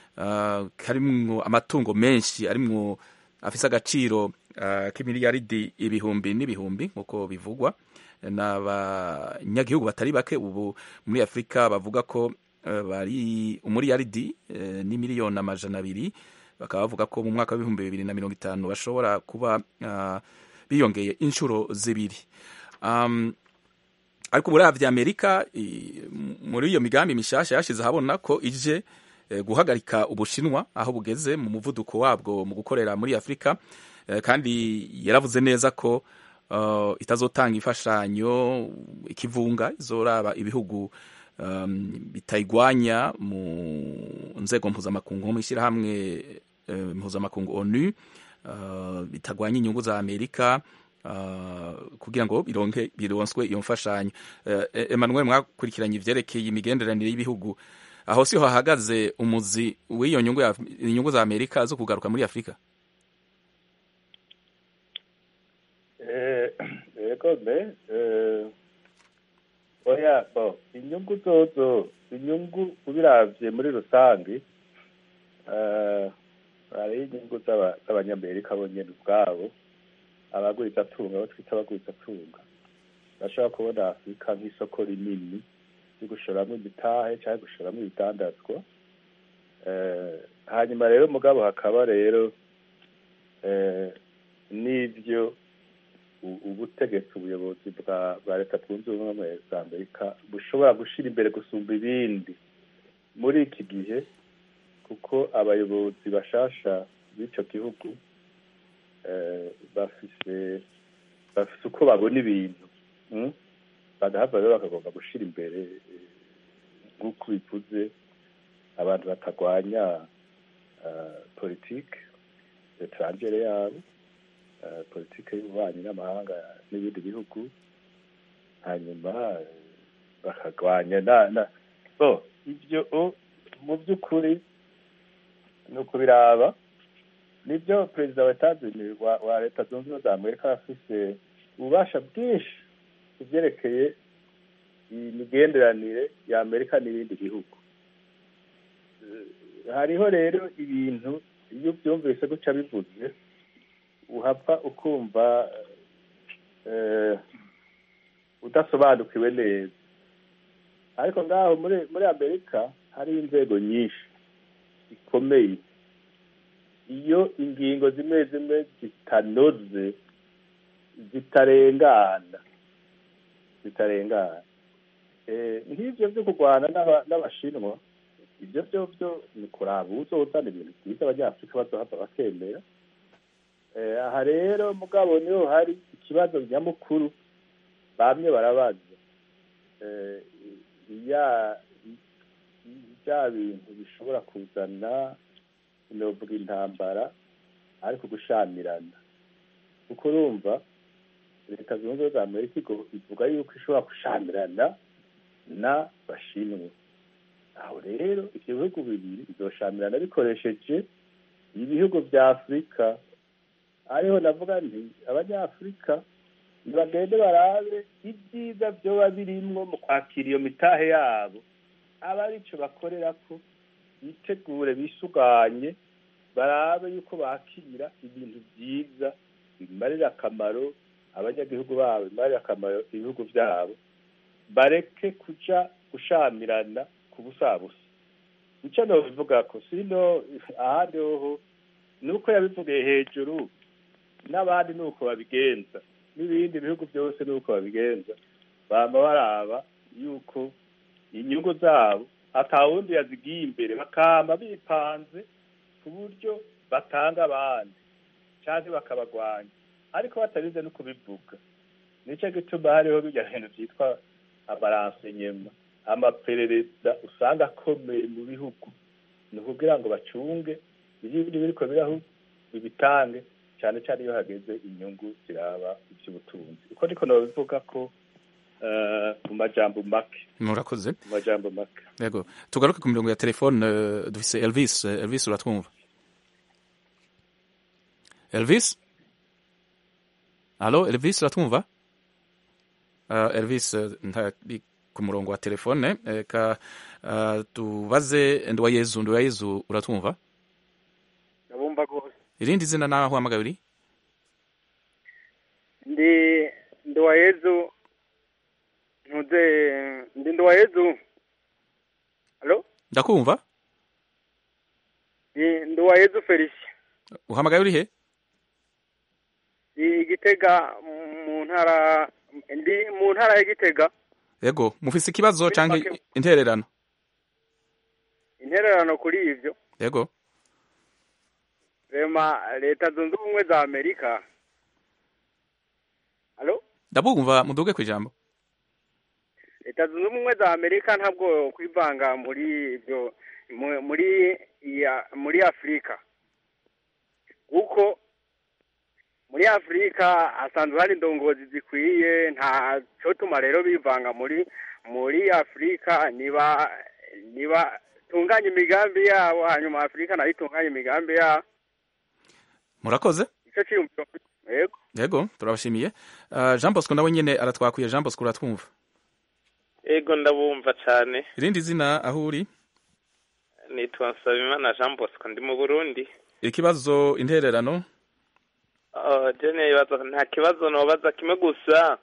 karimwo amatungo menshi arimwo afise agaciro k'imiliyaridi ibihumbi n'ibihumbi nk'uko bivugwa n'abanyagihugu batari bake ubu muri afurika bavuga ko bari umuriyaridi ni miliyoni amajana abiri bakaba bavuga ko mu mwaka w'ibihumbi bibiri na mirongo itanu bashobora kuba biyongeye inshuro zibiri um, ariko uburavya amerika muri iyo migambi mishasha yashize ahabona ko ije eh, guhagarika ubushinwa aho bugeze mu muvuduko wabwo mu gukorera muri afurika eh, kandi yaravuze neza ko uh, itazotanga imfashanyo ikivunga izoraba ibihugu um, bitayigwanya mu nzego mpuzamakungu nko mw'ishyirahamwe eh, mpuzamakungu onu Uh, bitagwanya inyungu za amerika uh, kugira ngo bironke bironswe iyo mfashanyo uh, emmanuel mwakurikiranye ivyerekeye imigenderanire y'ibihugu aho siho hahagaze umuzi w'iyo nyungu inyungu za amerika zo kugaruka muri afurika yego me oya bo inyungu zozo inyungu ubiravye muri rusange hariho inyungu z'abanyamerika bonyine ubwabo abagurizatunga abo twita abagurizatunga bashobora kubona afurika nk'isoko rinini ryo gushoramo imitahe cyangwa gushoramo ibitandazwa hanyuma rero mugabo hakaba rero n'ibyo ubutegetsi ubuyobozi bwa leta zunze ubumwe za amerika bushobora gushyira imbere gusumba ibindi muri iki gihe kuko abayobozi bashasha b'icyo gihugu bafise bafise uko babona ibintu badahava rero bakagomba gushyira imbere nk'uko bivuze abantu batagwanya politike etrangere yabo politike y'ububanyi n'amahanga n'ibindi bihugu hanyuma bakagwanya na so ibyo mu by'ukuri ni ukubiraba nibyo perezida wa etazini wa leta zunze ubumwe za amerika afise ububasha bwinshi ku byerekeye imigenderanire ya amerika n'ibindi bihugu hariho rero ibintu iyo ubyumvise guca bivuze uhapfa ukumva udasobanukiwe neza ariko ngaho muri muri amerika hari inzego nyinshi zikomeye iyo ingingo zimwe zimwe zitanoze zitarengana zitarengana nk'ibyo byo kurwana n'abashinwa ibyo byo byo ni kuraba uzozana ibintu byiza abanyafurika bazohava bakemera aha rero mugabo niho hari ikibazo nyamukuru bamwe barabaza bya bintu bishobora kuzana novuga intambara ariko gushamirana kuko urumva leta zunze ubumwe za amerika ivuga yuko ishobora gushamirana n'abashinwa aho rero ibyo bihugu bibiri bizoshamirana bikoresheje ibihugu bya afurika ariho navuga nti abanyafurika ntibagende barabe ibyiza byoba birimwo mu kwakira iyo mitahe yabo aba aricyo bakorera ko bitegure bisuganye barabe yuko bakira ibintu byiza bimarira akamaro abanyagihugu babo bimarira akamaro ibihugu byabo bareke kuja gushamirana ku busabusa icyo nobivuga ko sino ahandi hoho ni uko yabivugiye hejuru n'abandi ni uko babigenza n'ibindi bihugu byose ni uko babigenza bama baraba yuko inyungu zabo atawundi yazigiye imbere bakama bipanze ku buryo batanga abandi cyangwa bakabagwanya ariko batabize no kubivuga nicyo gituma hariho bijya bintu byitwa amaransenyema amaperereza usanga akomeye mu bihugu ni ukugira ngo bacunge ibindi biriko biraho bibitange cyane cyane iyo hageze inyungu ziraba iby'ubutunzi uko niko nabivuga ko mu majambo make murakoze mu majambo make yego tugaruke ku mirongo ya telefone dufise elvis elvis uratwumva elvis halo elvis uratwumva elvis ntari ku murongo wa telefone reka tubaze nduwayezu nduwayezu uratwumva ndabumva rwose irindi zina naho uhamagaye uri ndi nduwayezu ntuze ndi nduwayezu halo ndakumva ndi nduwayezu felicien uhamagaye uri he ndi igitega mu ntara ndi mu ntara ya gitega yego mufise ikibazo cyangwa intererano intererano kuri ivyo yego rema leta zunze ubumwe za amerika halo ndabumva muduge ku ijambo leta zunze ubumwe za amerika ntabwo kwivanga muri ibyo muri ya muri afurika kuko muri afurika hasanzwe hari indongozi zikwiye nta cyo tuma rero bivanga muri muri afurika niba niba tunganya imigambi yabo hanyuma afurika nayo itunganya imigambi yabo murakoze icyo cyiyumviro yego yego turabashimiye uh, jean bosco nawe nyine aratwakwiye jean bosco uratwumva yego ndabumva cyane irindi zina aho uri nitwa nsabimana jean bosco ndi mu burundi ikibazo intererano jene ibibazo nta kibazo nobaza kimwe gusa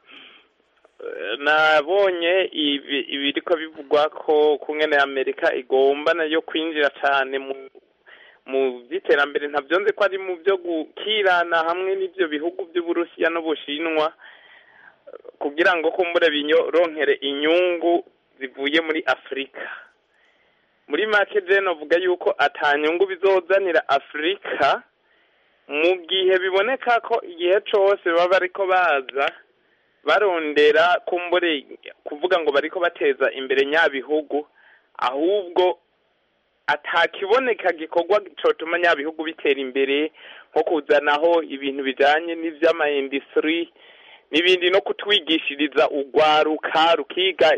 nabonye ibiri ko bivugwa ko kungene amerika igomba nayo kwinjira cyane mu mu by'iterambere ntabyo nzi ko ari mu byo gukirana hamwe n'ibyo bihugu by'uburusiya n'ubushinwa kugira ngo kumbure bironkere inyungu zivuye muri afurika muri make jene avuga yuko atanyungu bizozanira afurika mu gihe biboneka ko igihe cyose baba bariko baza barondera kumbure kuvuga ngo bariko bateza imbere nyabihugu ahubwo atakiboneka gikorwa cotuma nyabihugu bitera imbere nko kuzanaho ibintu bijanye n'ivy'amaindustry n'ibindi no kutwigishiriza urwaruka rukiga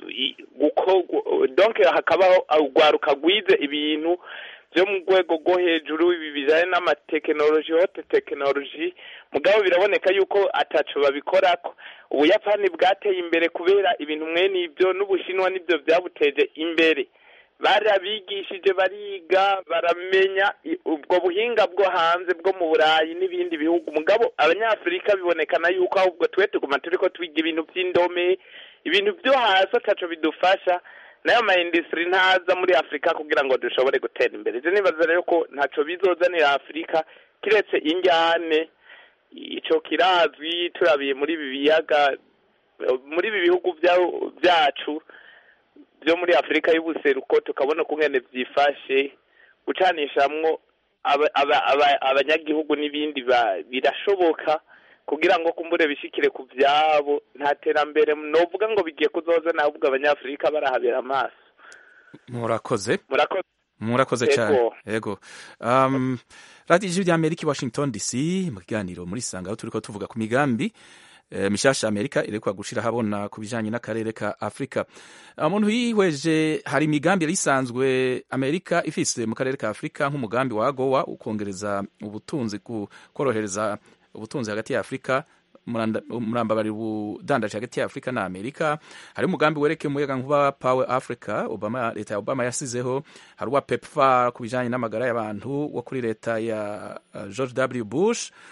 donc hakabaho urwaruka rwize ibintu byo mu rwego rwo hejuru ibi bijyanye n'amatekinoloji hote tekinoloji mugabo biraboneka yuko atacu babikorako ubuyapani bwateye imbere kubera ibintu mwene ibyo n'ubushinwa nibyo byabuteje imbere barabigishije bariga baramenya ubwo buhinga bwo hanze bwo mu burayi n'ibindi bihugu mugabo abanyafurika bibonekana yuko ahubwo twe tuguma turi ko twiga ibintu by'indome ibintu byo hasi atacu bidufasha nayo ma industry ntaza muri afurika kugira ngo dushobore gutera imbere ivyo nibaza rero ko ntaco bizozanira afurika kiretse injyane ico kirazwi turabiye muri ibi biyaga muri ibi bihugu vyacu vyo muri afurika y'ubuseruko tukabona ukungene vyifashe gucanishamwo abanyagihugu n'ibindi birashoboka kugira ngo kumbure bishikire ku vyabo nta terambere novuga ngo bigiye kuzoza nahubwo abanyafurika barahabera amaso murakoze murakoze murakoze cyane yego um, radiyo ijwi rya amerika i washington dc mu kiganiro muri sanga aho turiko tuvuga ku migambi e, mishasha amerika irekwa gushira habona ku bijanye n'akarere ka afurika umuntu yihweje hari imigambi yari isanzwe amerika ifise mu karere ka afurika nk'umugambi wa gowa ukongereza ubutunzi korohereza ubutunzi hagati ya afurika murambabarira ubudandaji hagati ya afurika na amerika hari umugambi werekeye umuyaga nkuba power africa obama leta ya obama yasizeho hari uwa pepfar ku bijanye n'amagara y'abantu wo kuri leta ya uh, george w bush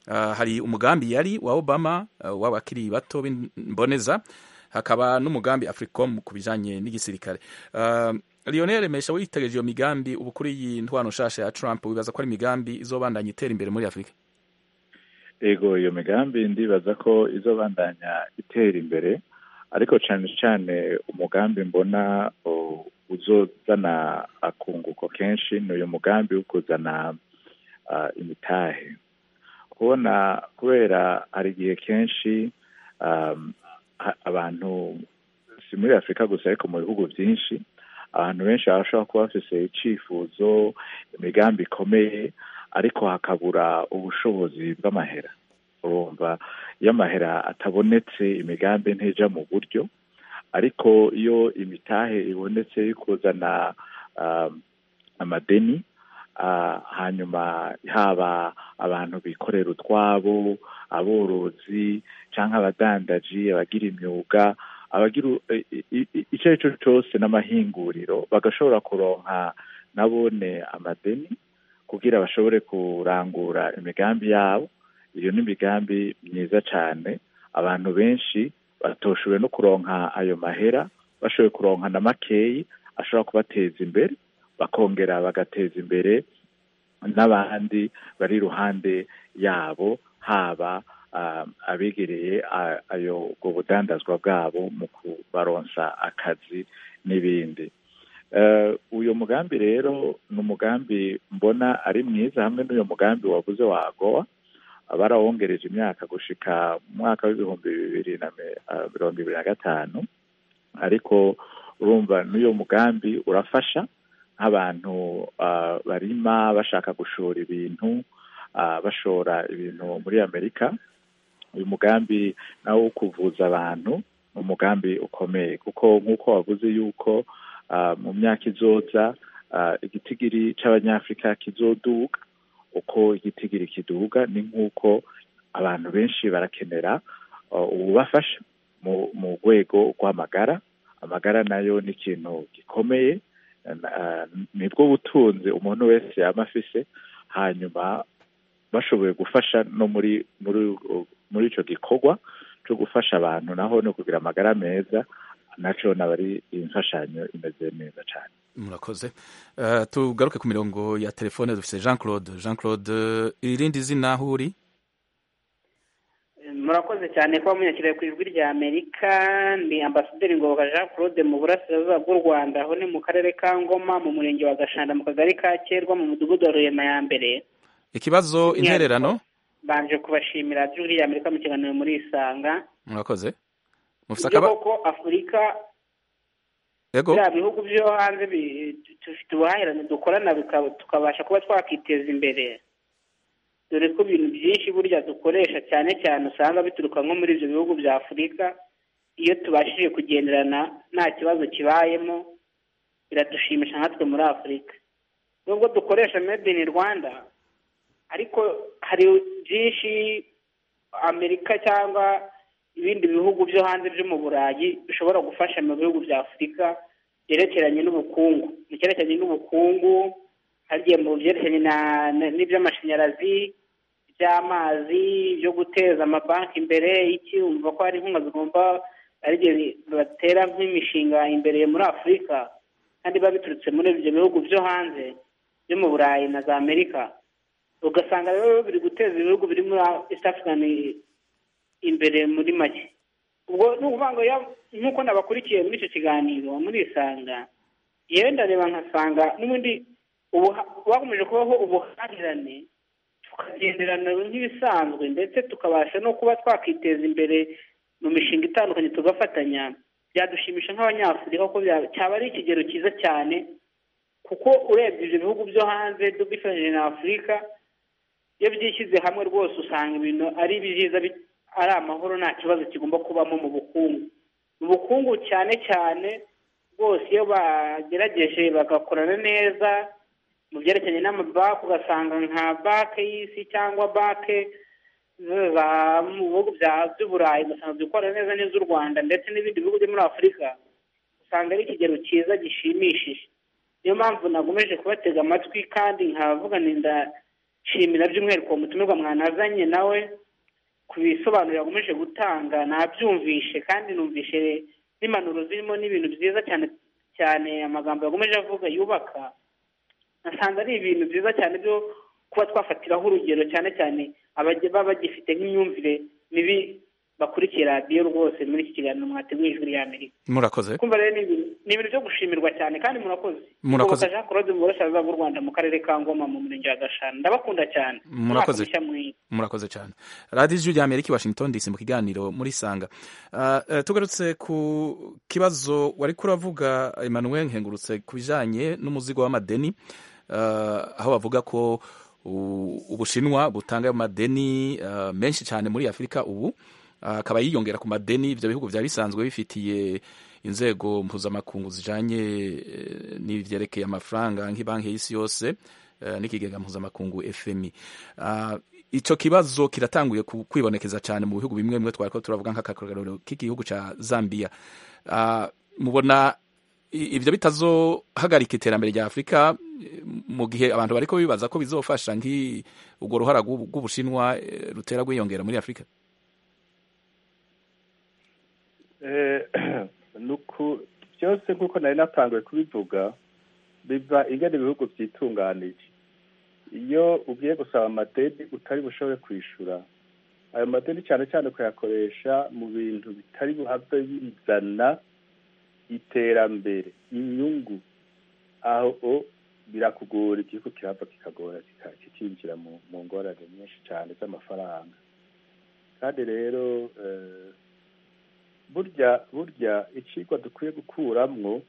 uh, hari umugambi yari wa obama uh, w'abakiri bato b'imboneza hakaba n'umugambi africom ku bijanye n'igisirikare uh, lionel mesha witegereje iyo migambi ubu kuri iyi ntwano nshasha ya trump wibaza ko ari imigambi izobandanya itera imbere muri afurika ego iyo migambi ndibaza ko izobandanya itera imbere ariko cyane cyane umugambi mbona uzozana akunguko kenshi ni uyu mugambi wo kuzana imitahe kubona kubera hari igihe kenshi abantu si muri afurika gusa ariko mu bihugu byinshi abantu benshi bashobora kuba bafise icifuzo imigambi ikomeye ariko hakabura ubushobozi bw'amahera urumva iyo amahera atabonetse imigambi ntija mu buryo ariko iyo imitahe ibonetse yo kuzana amadeni hanyuma haba abantu bikorera utwabo aborozi cyangwa abadandaji abagira imyuga abagira icyo ari cyo cyose n'amahinguriro bagashobora kuronka nabone amadeni kugira bashobore kurangura imigambi yabo iyo ni imigambi myiza cyane abantu benshi batoshowe no kuronka ayo mahera bashoboye kuronka na makeyi ashobora kubateza imbere bakongera bagateza imbere n'abandi bari iruhande yabo haba abegereye ayo ubwo budandazwa bwabo mu kubaronsa akazi n'ibindi uyu mugambi rero ni umugambi mbona ari mwiza hamwe n'uyu mugambi wavuze wa gowa barawongereje imyaka gushika mu mwaka w'ibihumbi bibiri na mirongo ibiri na gatanu ariko urumva n'uyu mugambi urafasha nk'abantu barima bashaka gushora ibintu bashora ibintu muri amerika uyu mugambi nawo wo kuvuza abantu ni umugambi ukomeye kuko nk'uko wavuze yuko mu myaka izoza igitigiri cy'abanyafurika kizoduga uko igitigiri kiduga ni nk'uko abantu benshi barakenera ububafasha mu rwego rw'amagara amagara nayo ni ikintu gikomeye nibwo butunzi umuntu wese yaba afise hanyuma bashoboye gufasha no muri muri muri icyo gikorwa cyo gufasha abantu naho no kugira amagara meza nacyo naba ari imfashanyo imeze neza cyane murakoze tugaruke ku mirongo ya telefone dufite jean claude jean claude irindi zina aho uri murakoze cyane kuba munyakiriye ku ijwi rya amerika ni ambasaderi ngoboka jean claude mu burasirazuba bw'u rwanda aho ni mu karere ka ngoma mu murenge wa gashanda mu kagari ka kerwa mu mudugudu wa rurema ya mbere ikibazo intererano banje kubashimira by'ijwi rya amerika mu kiganiro muri isanga murakoze mufite ibyo akaba koko afurika yego biriya bihugu byo hanze dufite ubuhahirane dukorana tukabasha kuba twakiteza imbere dore ko ibintu byinshi burya dukoresha cyane cyane usanga bituruka nko muri ibyo bihugu bya afurika iyo tubashije kugenderana nta kibazo kibayemo biradushimisha nkatwe muri afurika nubwo dukoresha made in rwanda ariko hari byinshi amerika cyangwa ibindi bihugu byo hanze byo mu burayi bishobora gufasha mu bihugu bya afurika byerekeranye n'ubukungu mu cyerekeranye n'ubukungu hagiye mu byerekeranye n'iby'amashanyarazi iby'amazi byo guteza amabanki imbere iki umva ko hari inkunga zigomba ari igihe batera nk'imishinga imbere muri afurika kandi biba biturutse muri ibyo bihugu byo hanze byo mu burayi na za amerika ugasanga rero biri guteza ibihugu biri muri east african imbere muri make ubwo ni ukuvuga ngo nk'uko nabakurikiye muri icyo kiganiro muri isanga yewe ndareba nkasanga n'ubundi bakomeje kubaho ubuhahirane tukagenderana nk'ibisanzwe ndetse tukabasha no kuba twakiteza imbere mu mishinga itandukanye tugafatanya byadushimisha nk'abanyafurika ko cyaba ari ikigero cyiza cyane kuko urebye ibyo bihugu byo hanze dufatanyije na afurika iyo byishyize hamwe rwose usanga ibintu ari byiza ari amahoro nta kibazo kigomba kubamo mu bukungu mu bukungu cyane cyane rwose iyo bagerageje bagakorana neza mu byerekeranye n'amabanki ugasanga nka banki y'isi cyangwa banki mu bihugu by'uburayi ugasanga zikorana neza n'iz'u rwanda ndetse n'ibindi bihugu byo muri afurika usanga ari ikigero cyiza gishimishije niyo mpamvu nagomeje kubatega amatwi kandi nkavuga ninda nshimira by'umwihariko uwo mutumirwa mwanazanye nawe ku bisobanuro yakomeje gutanga nabyumvishe kandi numvishe n'impanuro zirimo n'ibintu byiza cyane cyane amagambo yakomeje avuga yubaka nasanze ari ibintu byiza cyane byo kuba twafatiraho urugero cyane cyane abajya baba bagifite nk'imyumvire mibi bakurikiye radiyo rwose muri iki kiganiro mwateguye ijwi rya amerika murakoze kumva rero ni ibintu ni ibintu byo gushimirwa cyane kandi murakoze Murakoze. Ngoboka Jean Claude mu burasirazuba bw'u Rwanda mu karere ka Ngoma mu murenge wa Gashana ndabakunda cyane Murakoze. Umwaka mushya mwiza murakoze cyane radiyo ijwi rya amerika i washington dc mu kiganiro muri sanga Ah, eh, tugarutse ku kibazo wari kuravuga emmanuel nkengurutse ku bijyanye n'umuzigo w'amadeni Ah, aho bavuga ko u- ubushinwa butanga ayo madeni ah, menshi cyane muri afurika ubu Ah, akaba yiyongera ku madeni ibyo bihugu byari bisanzwe bifitiye inzego mpuzamakungu zijanye eh, n'ivyerekeye amafaranga nk'ibanki y'isi yose eh, n'ikigega mpuzamakungu fmi Ah, ico kibazo kiratanguye ku- kwibonekeza cyane mu bihugu bimwe bimwe twariko turavuga nk'akarorero k'igihugu ca zambia Ah, mubona i- ivyo bitazohagarika iterambere rya afurika eh, mu gihe abantu bariko bibaza ko bizofasha nk'i urwo ruhara rw'ubu- rw'ubushinwa eh, rutera rwiyongera muri afurika Eh, nuku byose nk'uko nari natanguye kubivuga biva ingene ibihugu byitunganije iyo ugiye gusaba amadeni utari bushobore kwishura ayo madeni cyane cyane kuyakoresha mu bintu bitari buhave bizana iterambere inyungu aho o birakugora igihugu kirava kikagora kika- kikinjira mu mu ngorane nyinshi cyane z'amafaranga kandi rero eh, burya burya icigwa dukwiye gukuramwo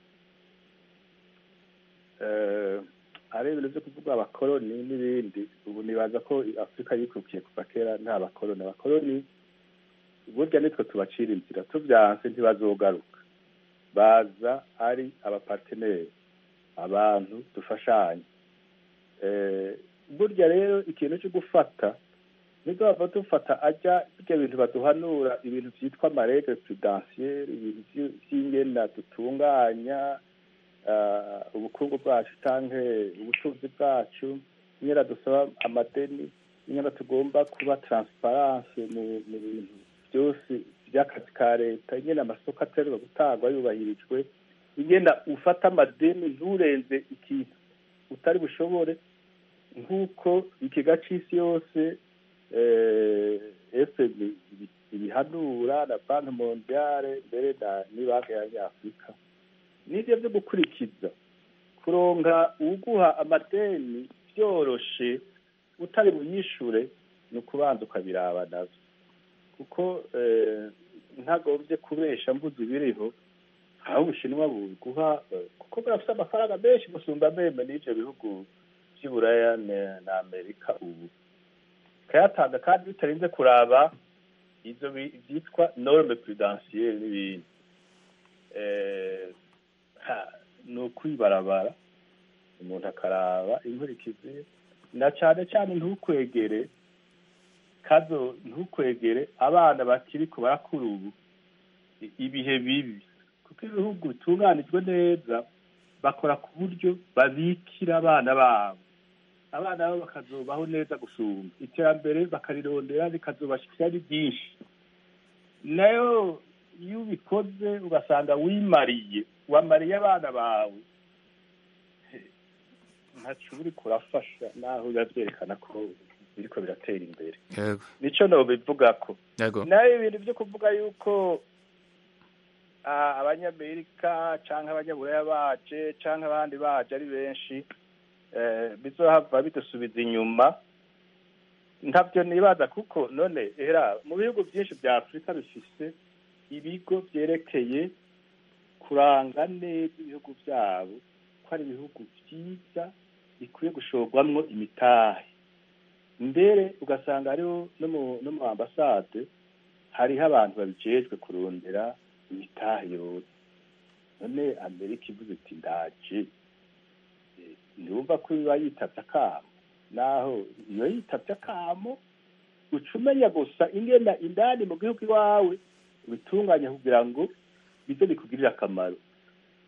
eh, ari ibintu byo kuvuga abakoloni n'ibindi ubu nibaza ko afurika yikukiye kuva kera nta bakoloni abakoloni burya nitwe tubacira inzira tubyanse ntibazogaruka baza ari abaparteneri abantu dufashanya eh, burya rero ikintu cyo gufata nibwo dufata ajya ibyo bintu baduhanura ibintu byitwa amaregre prudensiere ibintu vy- vy'ingena dutunganya ah, ubukungu bwacu canke ubutunzi bwacu nyera dusaba amadeni nyera tugomba kuba transparence mu mu bintu byose by'akazi ka leta nyene amasoko aterwa gutangwa yubahirijwe ingena ufata amadeni nturenze ikintu utari bushobore nk'uko ikiga c'isi yose eh, FMI ibi- ibihanura na banki mondiale mbere na n'ibanki y'abanyafurika nivyo vyo gukurikiza kuronka uguha amadeni vyoroshe utari buyishure ni ukubanza ukabiraba navyo kuko eh, ntagombye kubesha mvuze ibiriho aho ubushinwa buguha eh, kuko burafite amafaranga menshi gusumba meme n'ivyo bihugu vy'iburaya na- na amerika ubu kayatanga kandi bitarinze kuraba ivyo bi- vyitwa norme prudentielle n'ibindi Eh, ha, ni ukwibarabara umuntu akaraba inkurikizi na cane cane ntukwegere kazo ntukwegere abana bakiriko barakura ubu i- ibihe bibi kuko ibihugu bitunganijwe neza bakora ku buryo babikira abana babo abana babo bakazobaho neza gusumba iterambere bakarirondera rikazobashikira ari ryinshi nayo iyo ubikoze ugasanga wimariye wamariye abana bawe ntaco uriko urafasha naho biba vyerekana ko biriko biratera imbere yego nico nobivugako yego nayo ibintu vyo kuvuga yuko ah, abanyamerika canke abanyaburaya baje canke abandi baje ari benshi eh, bizohava bidusubiza inyuma ntavyo nibaza kuko none era mu bihugu vyinshi vya afurika bifise ibigo vyerekeye kuranga neza ibihugu vyabo ko ari ibihugu vyiza bikwiye gushorwamwo imitahe mbere ugasanga hariho no mu no mu ambasade hariho abantu babijejwe kurondera imitahe yose none amerika ivuze iti ndaje Eh, ntiwumva ko biba yitavye akamo naho iyo yitavye akamo uca umenya gusa ingena indani mu gihugu iwawe ubitunganya kugira ngo bize bikugirire akamaro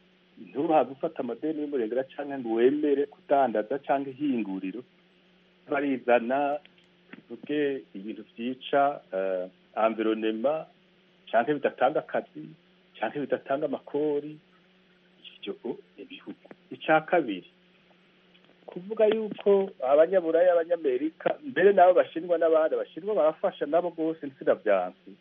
ntuhave ufata amadeni y'umurengera canke ngo wemere kudandaza canke ihinguriro barizana tuvuge ibintu vyica uh, environnement canke bidatanga akazi canke bidatanga amakori ivyo ibihugu ica kabiri kuvuga yuko abanyaburaya abanyamerika mbere nabo bashinwa n'abandi bashinwa barafasha nabo rwose nsina vyansi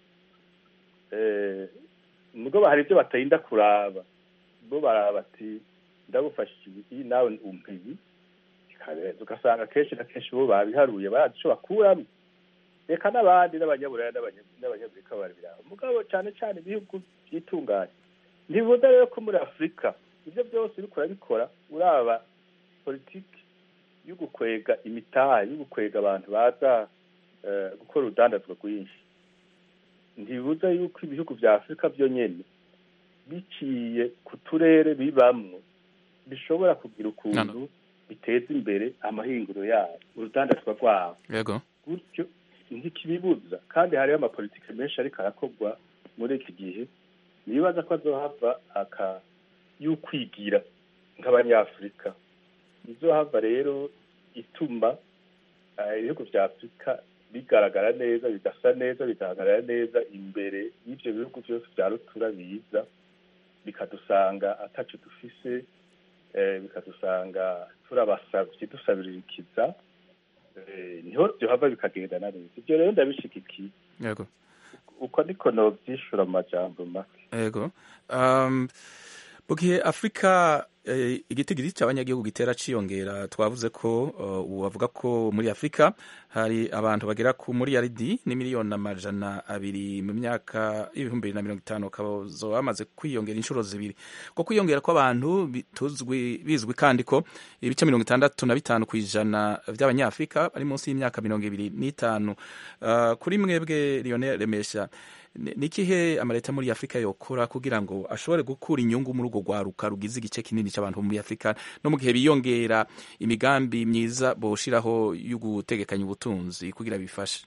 eh nubwo hari ibyo batarinda kuraba bo baraba ati ndagufashije ibi nawe umpe ibi bikabereza ugasanga kenshi na kenshi bo babiharuye barazi ico bakuramo reka n'abandi n'abanyaburaya n'abanyamerika barabiraba mugabo cyane cyane ibihugu byitunganye ntibibuza rero ko muri afurika ibyo byose uriko urabikora uraba politiki yo gukwega imitahe yo gukwega abantu baza gukora urudandazwa rwinshi ntibibuza yuko ibihugu vya afurika vyo nyene biciye ku turere bibamwo bishobora kugira ukuntu biteza imbere amahinguro yabo urudandazwa rwabo yego gutyo ntikibibuza kandi hariho amapolitike menshi ariko arakorwa muri iki gihe nibaza ko azohava aka y'ukwigira nk'abanyafurika izohava rero ituma ibihugu vya afurika bigaragara neza bigasa neza bigaragarara neza imbere y'ivyo bihugu vyose vya rutura biza bikadusanga ataco dufise bikadusanga turabasavye dusabirikiza niho vyohava bikagendana neza ivyo rero ndabishigikiye yego uko niko novyishura mu majambo make yego um, mu gihe afurika igitigiri cy'abanyagihugu gitera ciyongera twavuze ko ubu bavuga ko muri afurika hari abantu bagera ku miliyaridi n'imiliyoni amajana abiri mu myaka y'ibihumbi bibiri na mirongo itanu bakazo bamaze kwiyongera inshuro zibiri ko kwiyongera kw'abantu bituzwi bizwi kandi ko ibice mirongo itandatu na bitanu ku ijana by'abanyafurika bari munsi y'imyaka mirongo ibiri n'itanu kuri mwebwe Lionel Remesha ni ikihe amaleta muri afurika yokora kugira ngo ashobore gukura inyungu muri urwo rwaruka rugize igice kinini cy'abantu muri afurika no mu gihe biyongera imigambi myiza boshiraho yo gutegekanya ubutunzi kugira bifashe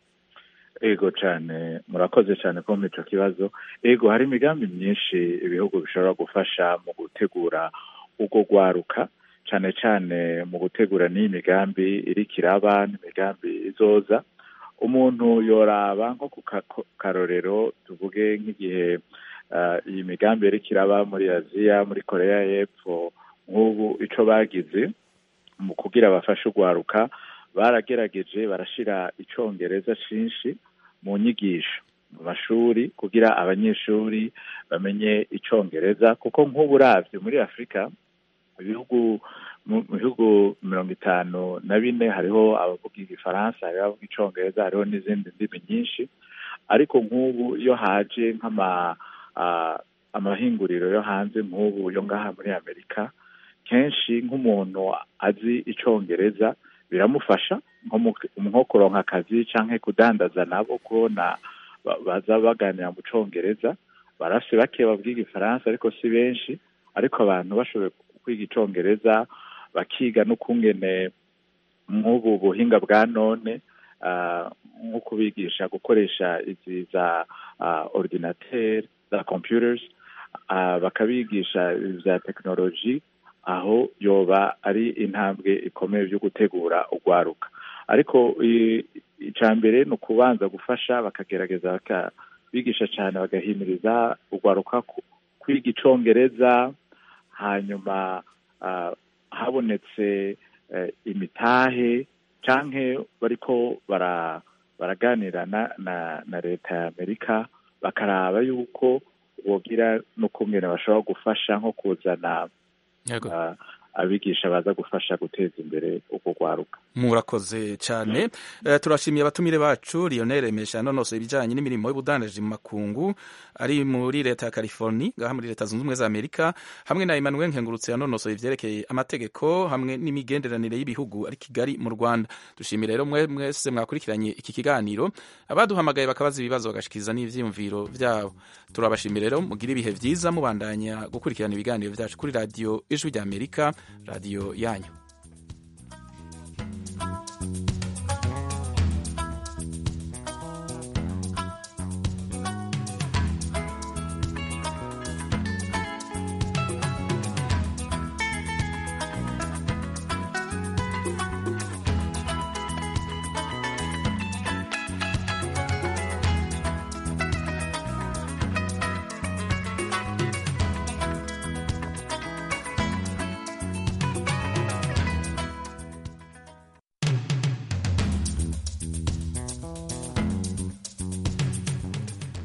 ego cyane murakoze cyane ko ico kibazo ego hari imigambi myinshi ibihugu bishobora gufasha mu gutegura urwo rwaruka cyane cyane mu gutegura n'iyi migambi iriko iraba n'imigambi izoza umuntu yoraba nko ku karorero tuvuge nk'igihe iyi migambi yariko iraba muri aziya muri korea y'epfo nk'ubu ico bagize mu kugira bafashe urwaruka baragerageje barashira icongereza cinshi mu nyigisho mu mashuri kugira abanyeshuri bamenye icongereza kuko nk'ubu uravye muri afurika ibihugu mu bihugu mirongo itanu na bine hariho abavuga igifaransa hariho abavuga icongereza hariho n'izindi ndimi nyinshi ariko nk'ubu iyo haje nk'ama amahinguriro yo hanze nk'ubu yo ngaha muri amerika kenshi nk'umuntu azi icongereza biramufasha nko kuronka akazi canke kudandaza nabo kubona baza baganira mu congereza barafise bake bavuga igifaransa ariko si benshi ariko abantu bashoboye kwiga icongereza bakiga n'ukungene nk'ubu buhinga bwa none nko kubigisha gukoresha izi za ordinateur za computers bakabigisha za tekinoloji aho yoba ari intambwe ikomeye byo gutegura urwaruka ariko icya mbere ni ukubanza gufasha bakagerageza bakabigisha cyane bagahimiriza urwaruka kwiga icongereza hanyuma habonetse imitahe canke bariko baraganira na leta ya amerika bakaraba yuko bogira n'ukungene bashobora gufasha nko kuzana abigisha baza gufasha guteza imbere urwo rwaruka murakoze cyane turashimiye abatumire bacu Lionel Mesha nonosoye ibijyanye n'imirimo y'ubudandaji mu makungu ari muri leta ya California ngaha muri leta zunze ubumwe za Amerika hamwe na Emmanuel Nkengurutse yanonosoye ivyerekeye amategeko hamwe n'imigenderanire y'ibihugu ari Kigali mu Rwanda dushimire rero mwe mwese mwakurikiranye iki kiganiro abaduhamagaye bakabaza ibibazo bagashikiriza n'ivyiyumviro vyabo turabashimire rero mugira ibihe vyiza mubandanya gukurikirana ibiganiro vyacu kuri radio ijwi rya Amerika radio yanyu